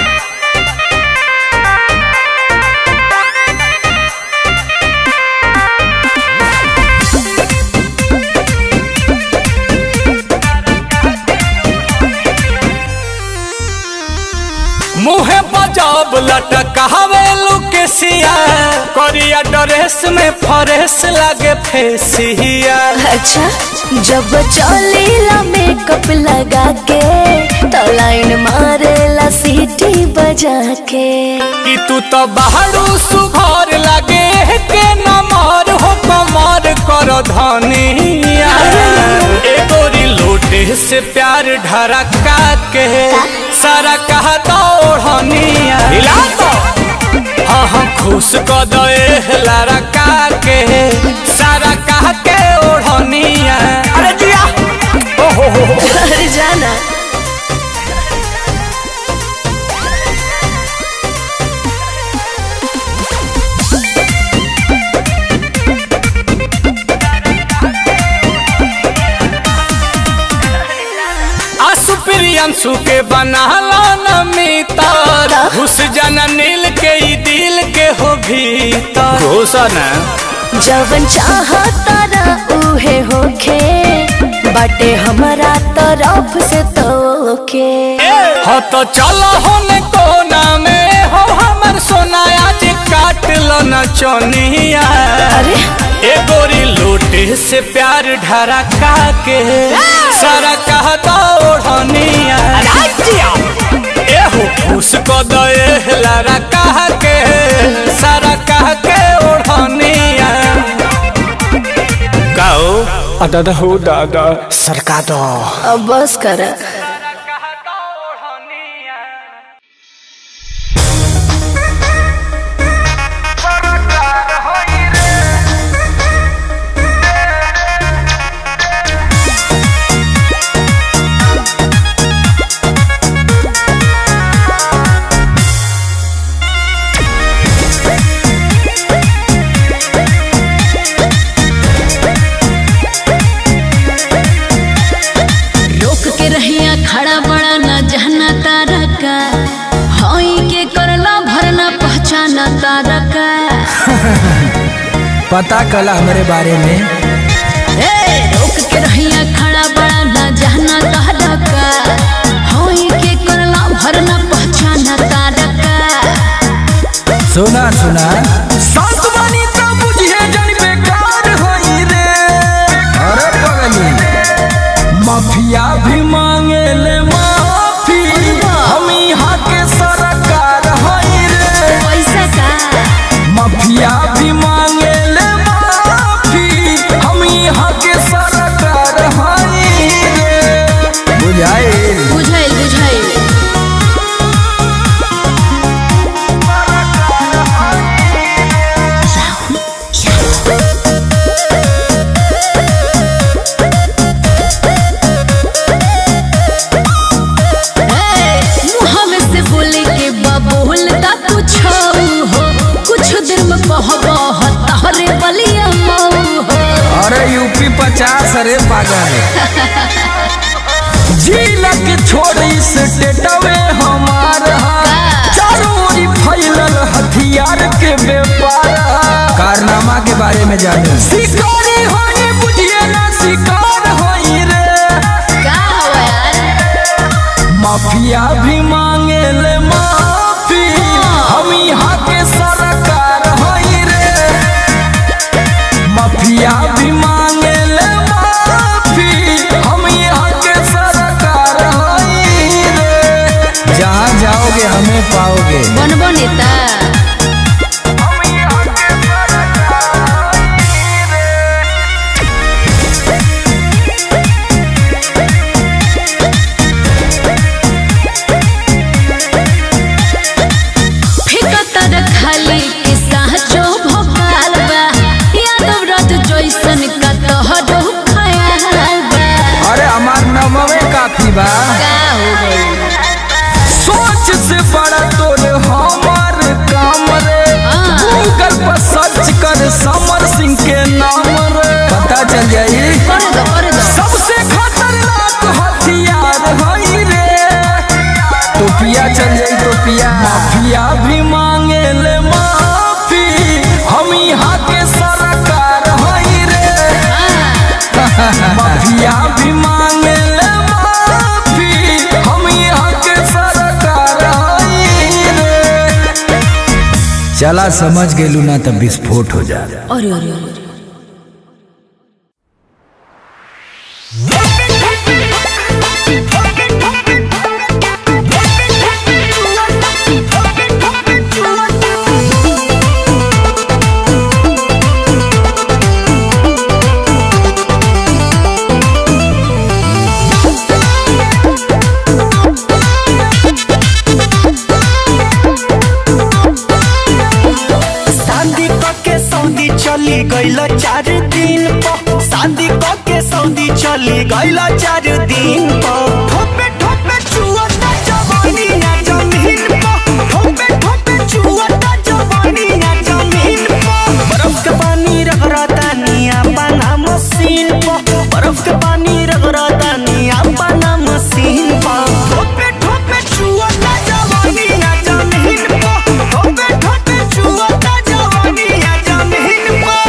मुहे बजाब लटकावे लुकेसिया करिया ड्रेस में फरेस लगे फेसिया अच्छा जब चलेला मेकअप लगा के तो लाइन मारेला सीटी बजा के कि तू तो बाहरू सुघर लगे के नमर हो कमर कर धनिया ए गोरी लोटे से प्यार ढरका के सारा कहा दौड़निया हिला तो हाँ हाँ खुश को दे लड़का के सारा कह के ओढ़निया अरे जिया ओहो हो हो अरे जाना आसु प्रियंसु के बनाला नमितर घुस जाना नील के ई दिल के हो भीतर घुसन जवन चाहता ना उहे होखे बाटे हमारा तरफ से तोके हो तो चलो होने कोना में हो हमर सोना आज काट लो न चोनिया अरे ए गोरी लोटे से प्यार ढरका के सारा कहता ओढ़निया ए हो खुश को दे लारा कह के सारा कह के ओढ़निया गाओ दादा हो दादा सरका दो अब बस कर रोक के रहिया खड़ा बड़ा न जहना तारा का हई के करला भरना पहचाना तारा का पता कला हमारे बारे में ए रोक के रहिया खड़ा बड़ा न जहना तारा का हई के करला भरना पहचाना तारा का सुना सुना सात बानी तो बुझिए जन बेकार होई रे अरे पगली माफिया भी मांगे ले माफी हम यहाँ के सरकार होई रे पैसा का माफिया भी मांगे ले माफी हम यहाँ के सरकार होई रे बुझाए बुझाइल बुझाइल अरे यूपी पचास अरे पागल जिला के छोड़ी स्टेटवे हमार हा। चारों ओरी फैलल हथियार के व्यापार हा। कारनामा के बारे में जाने शिकारी होई बुझिए ना शिकार होई रे का हुआ यार माफिया भी मांगे ले माफी हम यहाँ के सरकार होई रे माफिया भी मांगे ले माफी हम यहाँ के सरकार होई रे जहाँ जाओगे हमें पाओगे बनबो नेता हम यहाँ के सरकार होई रे फिकतर खाली के साचो भोपाल बा यादव रथ जैसन का तोहरो खयाल बा अरे हमार नमवे काफी बा का हो गई सोच से बड़ा तोर हमार काम रे हाँ। गूगल पर सर्च कर समर सिंह के नाम रे पता चल जाई कर दो कर दो सबसे खतरनाक हथियार हई रे टोपिया चल जाई टोपिया माफिया भी मांगे ले माफी हम यहाँ के सरकार हई रे माफिया भी मांगे ले माफी हम यहाँ के सरकार हई रे चला समझ गेलू ना तब विस्फोट हो जा अरे अरे अरे शादी के सऊदी चली गईल चार दिन पर शादी के सऊदी चली गईल चार दिन पर ठोपे ठोपे चुअता जवानी ना जमीन पर ठोपे ठोपे चुअता जवानी ना जमीन पर बर्फ के पानी रगड़ता निया बना मशीन पर बर्फ के पानी रगड़ता निया बना मशीन पर ठोपे ठोपे चुअता जवानी ना जमीन पर ठोपे ठोपे चुअता जवानी ना जमीन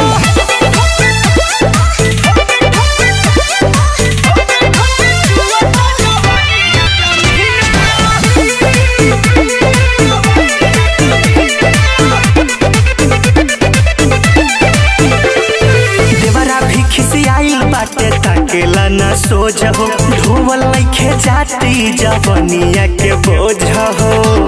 देवरा भी खिसियाइल बाटे ताकेला ना सोझ हो धोवल लइखे जाती जवनिया के बोझ हो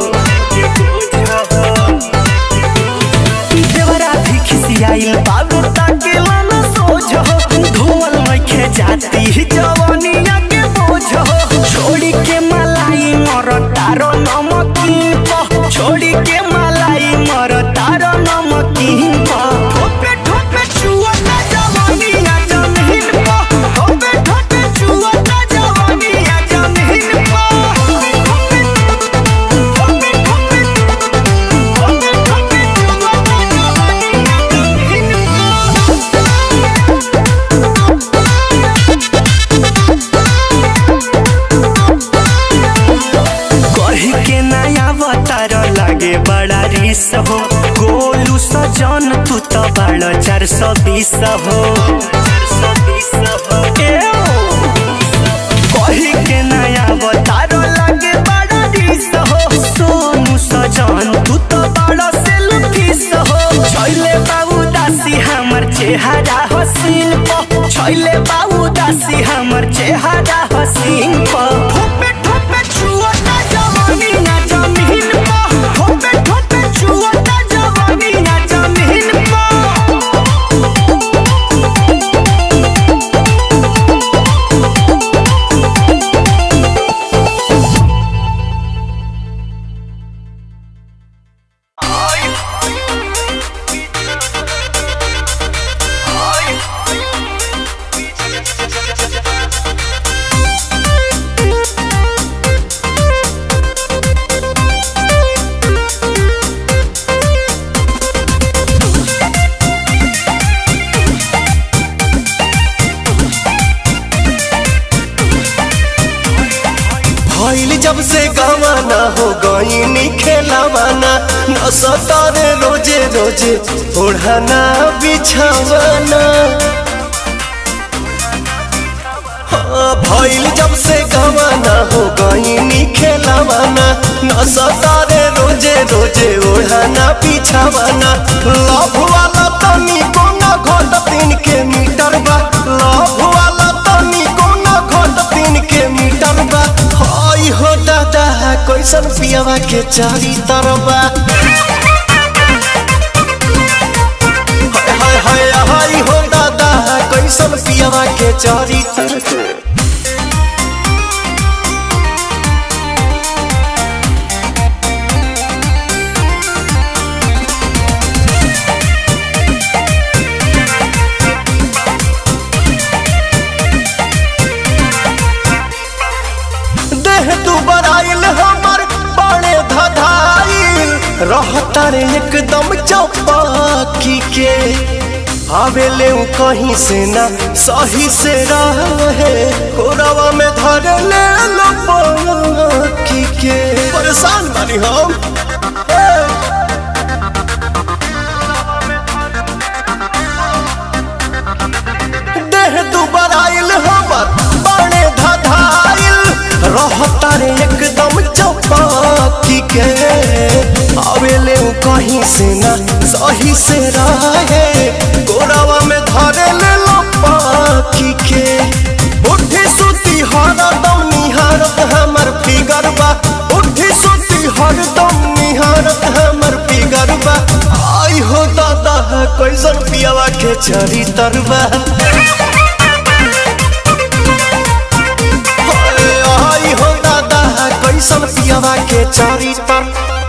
देवरा भी खिसियाइल बाबू ताकेला ना सोझ हो धोवल लइखे जाती जवनिया के बोझ हो छोड़ी के मलाई मर तारो नमकीन प छोड़ी के मलाई मर तारो नमकीन प ठोपे ठोपे चुअता जवानी ना जमीन प ठोपे ठोपे चुअता जवानी ना जमीन प ठोपे ठोपे ठोपे ठोपे ठोपे चुअता जवानी ना जमीन प कही के नया अवतार लागे बड़ा रिस हो गोलू सजन तू तो बड़ा चार सौ बीस हो एओ। कही के नया अवतार लागे बड़ा रिस हो सोनू सजन तू तो बड़ा सेल्फिस हो छैले बाबू दासी हमर चेहरा हसीन प छैले बाबू दासी हमर चेहरा हसीन प ठोपे ठोपे छुअता जवानी ना जमीन प ठोपे ठोपे छुअता जवानी ना जमीन प Ay जब से गवाना हो गईनी खेलावाना न सतारे रोजे रोजे ओढ़ाना बिछावाना हाँ, भइल जब से गवाना हो गईनी खेलावाना न सतारे रोजे रोजे ओढ़ाना बिछावाना लव वाला तनी कोना घोट तीन के मीटर बा लव वाला तनी कोना घोट तीन के मीटर बा हाय हो दादा कैसन पियावा के चारी तरबा हाय हाय हाय हो दादा कैसन पियावा के चारी तरबा देह तू बराइल हमर बड़े धधाइल रहता रे एकदम चौपाकी के आवेले उ कहीं से ना सही से रहे कोरवा में धर ले लो पाकी के परेशान बानी हम देह तू बराइल हमर बड़े धधाइल रहता रे एकदम चौपाकी के आवेले उ कहीं से ना सही से रहे गोरावा में धरे ले लो पाखी के उठी सुती हरदम निहारत हमर फिगर बा उठी सुती हरदम निहारत हमर फिगर बा आई हो दादा कैसन पियावा के चरी तरबा आई हो दादा कैसन पियावा के चारी तर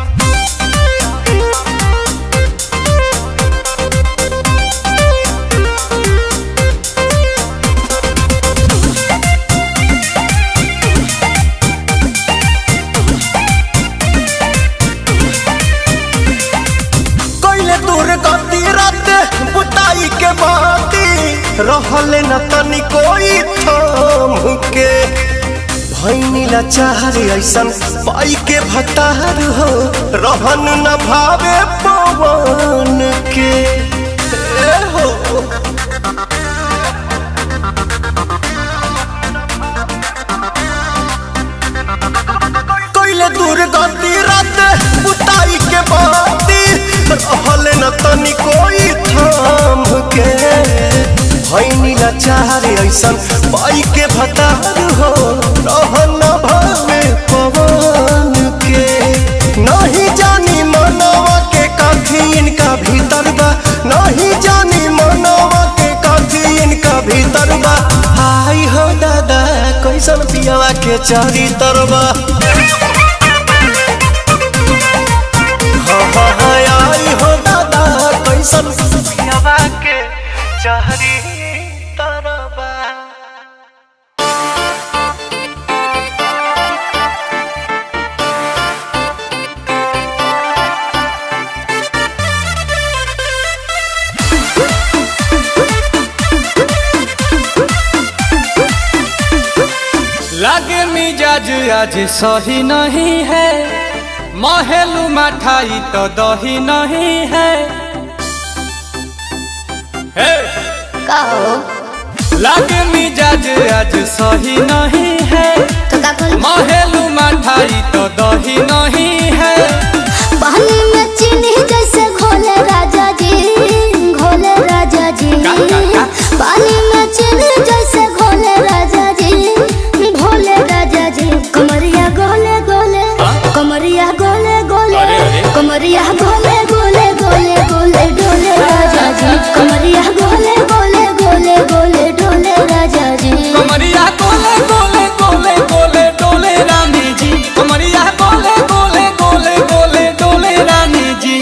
कैले दूर गति रात बुताई के बाती रहले न तनी कोई थाम के भैनी लाचार ऐसन पाई के भतार हो रहन न भावे पवन के ए हो कैले दूर गति रात बुताई के बाती रहले न तनी कोई थाम के भैनी लाचार ऐसन पाई के भतार हो रहन न भावे पवन के नहीं जानी मनवा के काफी इनका भीतर बा नहीं जानी मनवा के काफी इनका भीतर बा आई हो दादा कैसन पियावा के चारी तरबा हाँ हाँ हाँ आई हो दादा कैसन पियावा के चारी तरबा लागे मिजाज आज सही नहीं है महलू मठाई तो दही नहीं है हे! लागे मिजाज आज सही नहीं है महलू मठाई तो दही नहीं है पानी में चीनी जैसे घोले राजा जी घोले राजा जी का, का, का? पानी में चीनी जैसे घोले राजा जी घोले राजा जी कमरिया गोले गोले कमरिया गोले गोले अरे, अरे। कमरिया गोले गोले गोले गोले डोले राजा जी कमरिया गोले गोले गोले गोले डोले राजा जी कमरिया गोले गोले गोले गोले डोले रानी जी कमरिया गोले गोले गोले गोले डोले रानी जी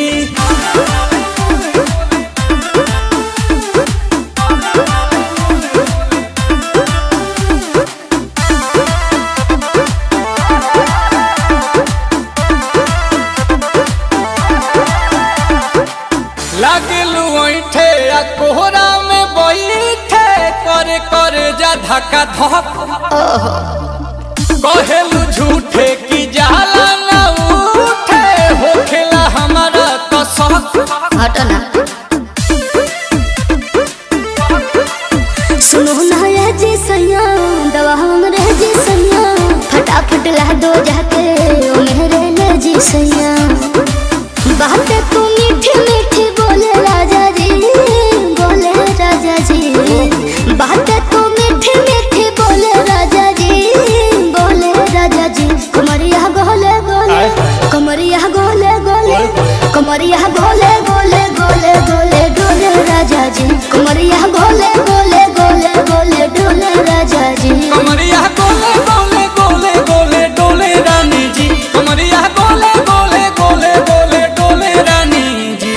लागलू ऐठे आ कोहरा में बैठे कर कर जा धक्का धक कहेलू झूठे की जाला ना उठे होखेला हमारा कसक हटो ना सुनो ना ये जी सैया दवा हमरे जी सैया फटाफट ला दो जाके ओ मेरे ले जी सैया बातें तू मीठी मीठी बोले राजा जी बोले राजा जी बातें तू मीठी मीठी बोले राजा जी बोले राजा जी कमरिया गोले गोले कमरिया गोले गोले कमरिया गोले गोले गोले गोले डोले राजा जी कमरिया गोले गोले गोले गोले डोले राजा जी कमरिया गोले गोले गोले गोले डोले रानी जी कमरिया गोले गोले गोले गोले डोले रानी जी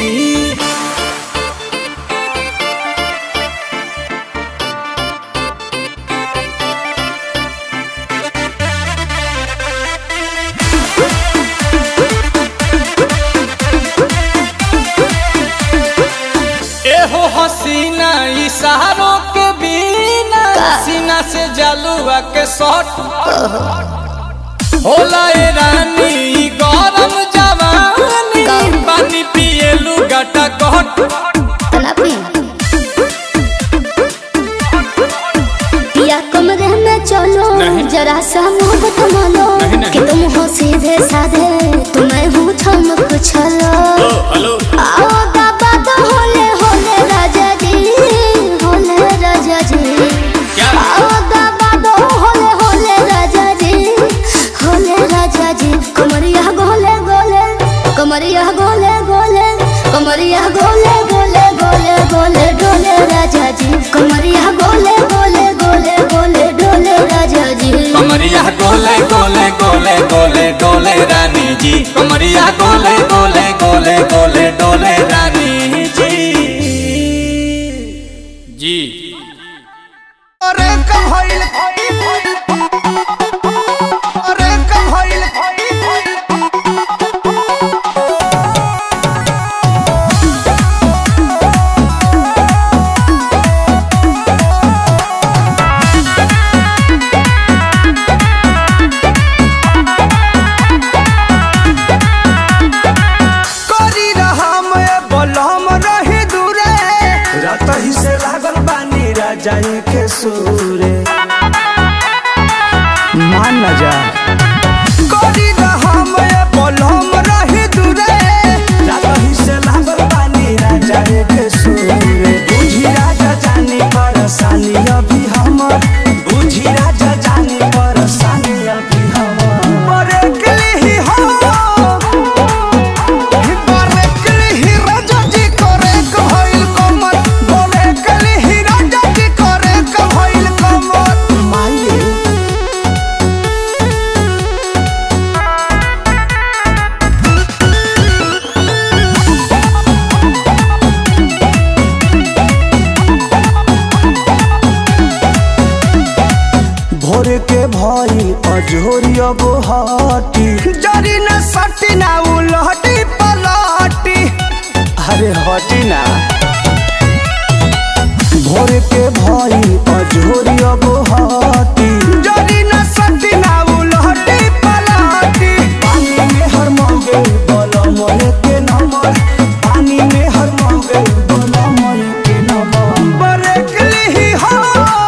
एहो हसीना इशारों के बिना सीना से जलुआ के शॉट होला ए रानी ई गरम जवानी पानी पिए लुगाटा कट तना पी पिया कमरे में चलो जरा सा मोहब्बत मानो कि तुम हो सीधे साधे तुम्हें हूँ चमक छलो आओ बाबा तो होले होले राजा जी होले राजा जी आओ बाबा तो होले होले राजा जी होले राजा जी कमरिया गोले गोले कमरिया गोले गोले कमरिया गोले गोले गोले गोले डोले राजा जी कमरिया गोले गोले गोले गोले डोले राजा जी कमरिया गोले गोले गोले गोले डोले रानी जी कमरिया गोले गोले गोले गोले डोले रानी जी जी अरे कब होइल अरे कब होइल करी रहम ए बलम रही दूरे रात ही से लागल बानी राजा के सूरे मान न जा करी रहम ए बलम रही दूरे रात ही से लागल बानी राजा के सूरे बुझी राजा जानी परेशानी अभी हमर बुझी राजा जानी परेशानी अभी हमर मरे कली ही हो मरे कली ही राजा जी करे कहल कमर मरे कली ही राजा जी करे कहल कमर माये भोर के भई अजोरिया बोहाटी जरी न सटी ना उलहटी पलटी अरे हटी ना भोर के भई अजोरिया बोहाटी जरी न सटी ना उलहटी पलटी पानी में हर मौगे बोलो मोले के नंबर पानी में हर मौगे बोलो मोले के नंबर मरे कली ही हो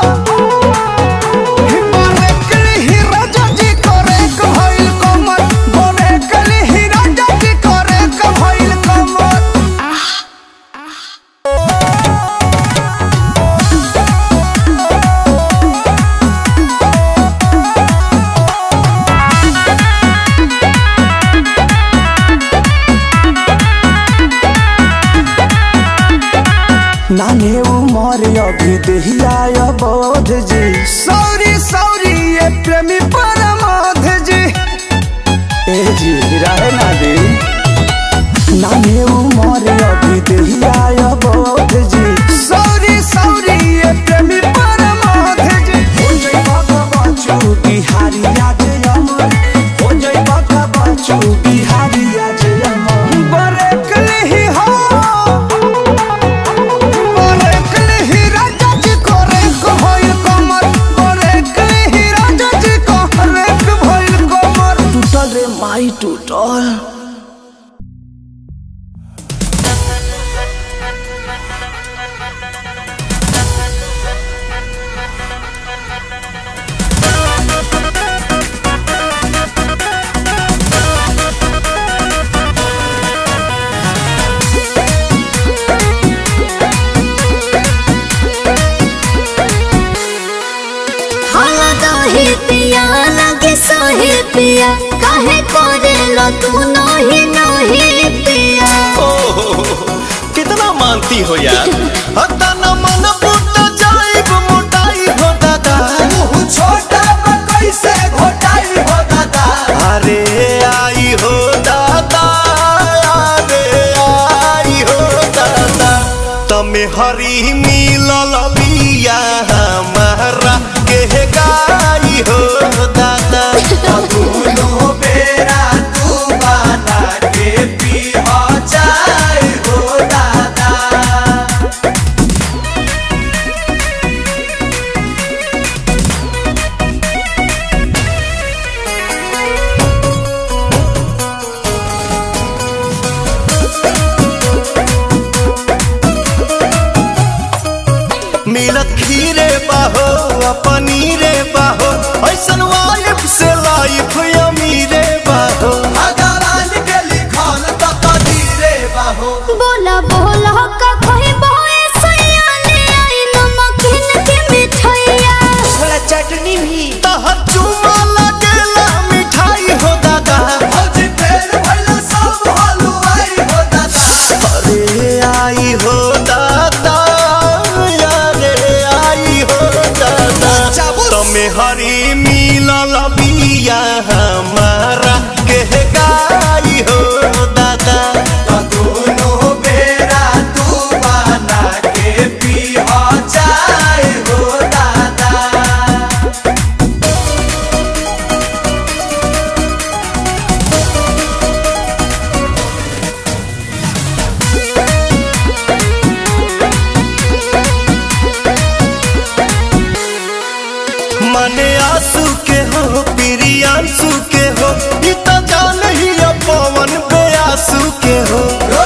मरे कली ही राजा जी करे कहल कमर मरे कली ही राजा जी करे कहल कमर नाने उमर अभी दहिया बोध जी सौरी सौरी ये प्रेमी परमाध जी ए जी रहे ना दे नाने उमर अभी दहिया बोध जी सौरी सौरी ये प्रेमी परमाध जी हो जई बाबा बच्चू बिहारी आज अमर हो जई बाबा बच्चू बिहारी आज अमर मरे कली ही हो मरे कली ही राजा जी करे कहल कमर मरे कली ही राजा जी करे रही पिया लगे सही पिया काहे करे लो तू नहीं नहीं पिया ओहो, कितना मानती हो यार हता न मन फूट जाइब मोटाई हो दादा छोटा कैसे घोटाई हो दादा अरे आई हो दादा अरे आई हो दादा तमे हरी मिलल बिया हमारा के गाई हो दादा दुनो बेरा तू बना के पी हो जाए हो दादा मिलत खीरे बाहो आ पनीरे बाहो ऐसन वाइफ से लाइफ अमीरे बाहो भगवान के लिखल त कदीरे बाहो बोला बोला का कोई बोए सैया ले आई नमकीन की मिठाइया थोड़ा चटनी भी तहर चुमा लगेला मिठाई हो दादा भौजी फेर भइला सब हलवाई हो दादा अरे आई हो दादा अरे आई हो दादा तमे हरी मिलल बिया हमारा के गाई हो दादा दोनों बेरा तू बना के पी हो जाए हो दादा मने आंसू के हो प्रियांशु के हो ई त जान ही अब पवन पे आंसू के हो